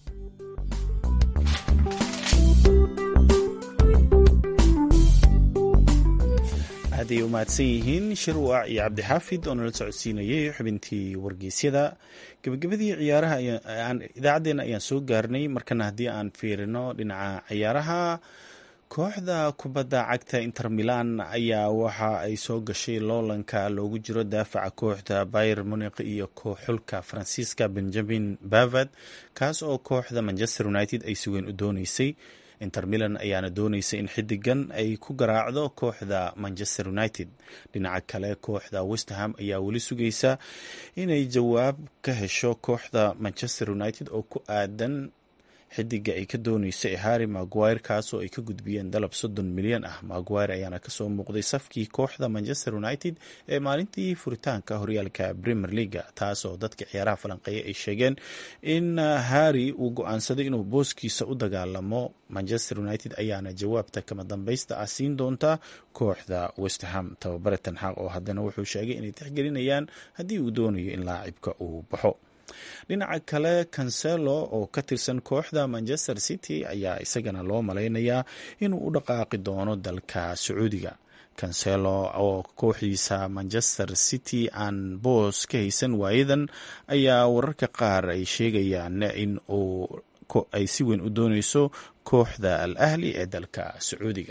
S1: aad ay u mahadsan yihiin shirwac iyo cabdixaafid oo nala socodsiinayay xubintii wargeysyada gebagabadii ciyaaraha idaacaddeenna ayaan soo gaarnay markana haddii aan fiirino dhinaca ciyaaraha kooxda kubadda cagta inter milan ayaa waxa ay soo gashay loolanka loogu jiro daafaca kooxda bayer muniq iyo xulka faransiiska benjamin bavad kaas oo kooxda manchester united ay si weyn u dooneysay inter milan ayaana dooneysa in xidigan ay ku garaacdo kooxda manchester united dhinaca kale kooxda westerham ayaa weli sugaysa inay jawaab ka hesho kooxda manchester united oo ku aadan xidiga ay ka dooneysa ee harry maguire kaasoo ay ka gudbiyeen dalab soddon milyan ah maguire ayaana kasoo muuqday safkii kooxda manchester united ee maalintii furitaanka horyaalka premier leaga taasoo dadka ciyaaraha falanqeeya ay sheegeen in harry uu go-aansaday inuu booskiisa u dagaalamo manchester united ayaana jawaabta kama dambeysta ah siin doonta kooxda westerham tababare tanxaaq oo haddana wuxuu sheegay inay tixgelinayaan haddii uu doonayo in laacibka uu baxo dhinaca kale cancelo oo ka tirsan kooxda manchester city ayaa isagana loo malaynayaa inuu u dhaqaaqi doono dalka sacuudiga cancelo oo kooxdiisa manchester city aan boos ka haysan waayadan ayaa wararka qaar ay sheegayaan in uu ay si weyn u dooneyso kooxda al ahli ee dalka sacuudiga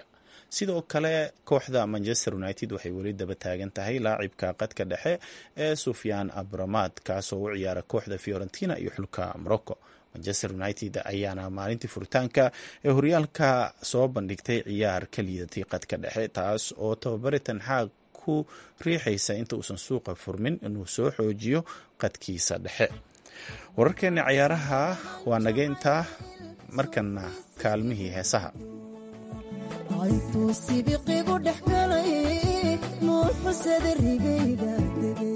S1: sidoo kale kooxda manchester united waxay weli daba taagan tahay laacibka qadka dhexe ee sufyaan abramad kaasoo u ciyaara kooxda fiorentina iyo xulka morocco manchester united ayaana maalintii furitaanka ee horyaalka soo bandhigtay ciyaar ka liidatay qadka dhexe taas oo tababare tanxaaq ku riixaysa inta uusan suuqa furmin inuu soo xoojiyo qadkiisa dhexe wararkeena cayaaraha waa nageyntaa markana kaalmihii heesaha
S21: aytuu sibiqigu dhex galay nuuxusada rigayda degay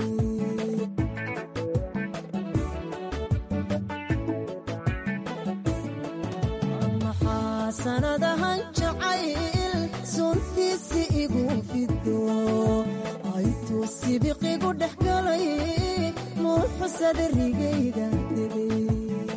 S21: maxaa sanadahan jacayl suntiisi igu fido aytuu sibiqigu dhex galay nuuxusada rigayda degay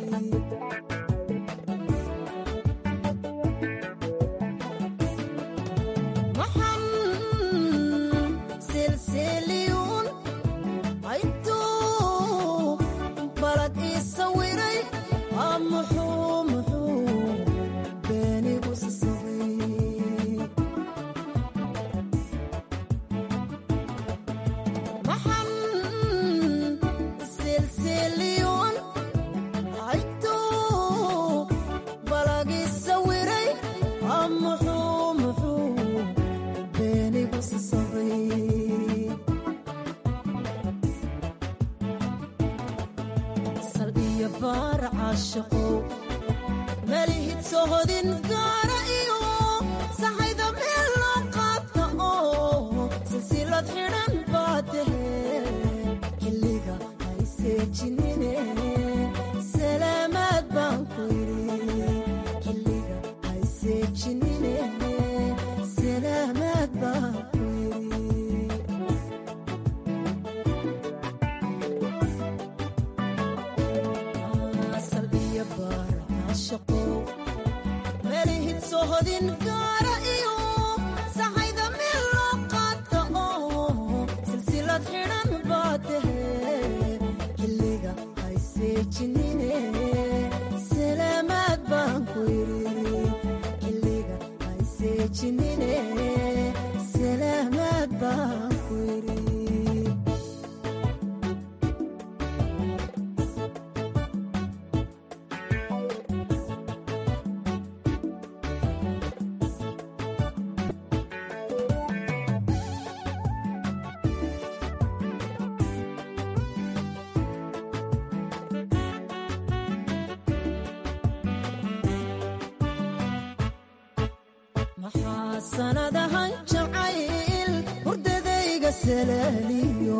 S21: maxaa sanadahan jacayl hurdadayga salaaliyo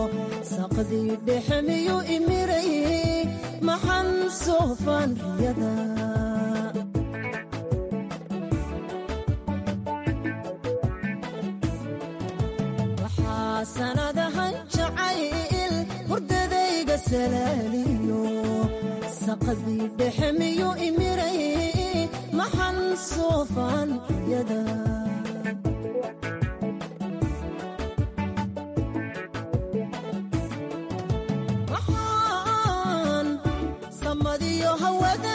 S21: saqdii dhexe miyuu imiray maxan soofaan riyada waxaa sanadahan jacayl hurdadayga salaaliyo saqdii dhexe miyuu imiray maxan soofaan riyada waxaan samadiyo hawada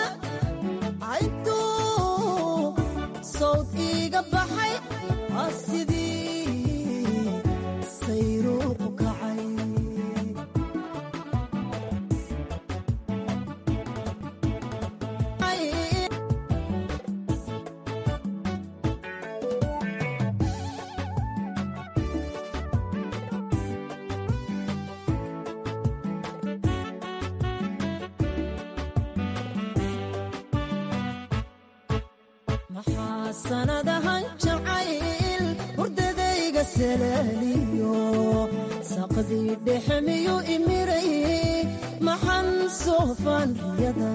S21: cayntuu sawd iiga baxay aa sidii sayruuqu kacay maxaa sanadahan jacayl hurdadayga salaaliyo saqdii dhexe miyuu imiray maxan soofaan riyada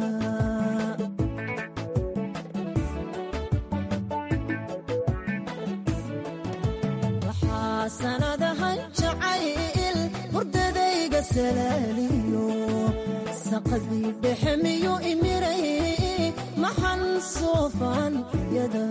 S21: waxaa sanadahan jacayl hurdadayga salaaliyo saqdii dhexe miyuu imiray maxan soofaan riyada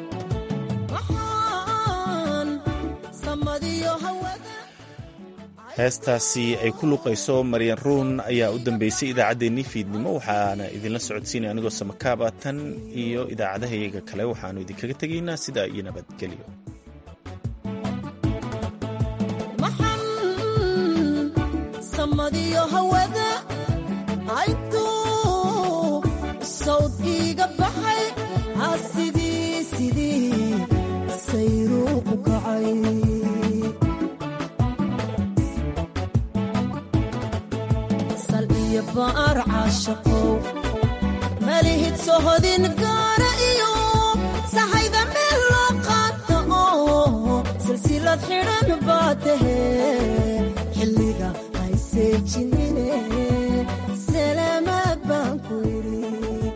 S21: waxaan samadiyo hawada
S1: heestaasi ay ku luqayso maryan ruun ayaa u dambeysay idaacaddeenii fiidnimo waxaana idinla socodsiinaya anigoo samakaaba tan iyo idaacadahayaga kale waxaanu idinkaga tegaynaa sidaa iyo nabadgelyo
S21: samadiyo hawada aytuu sawd iiga baxay asidii sidii sayruuqu kacay sal iyo baar caashaqow malihid sohodin gaara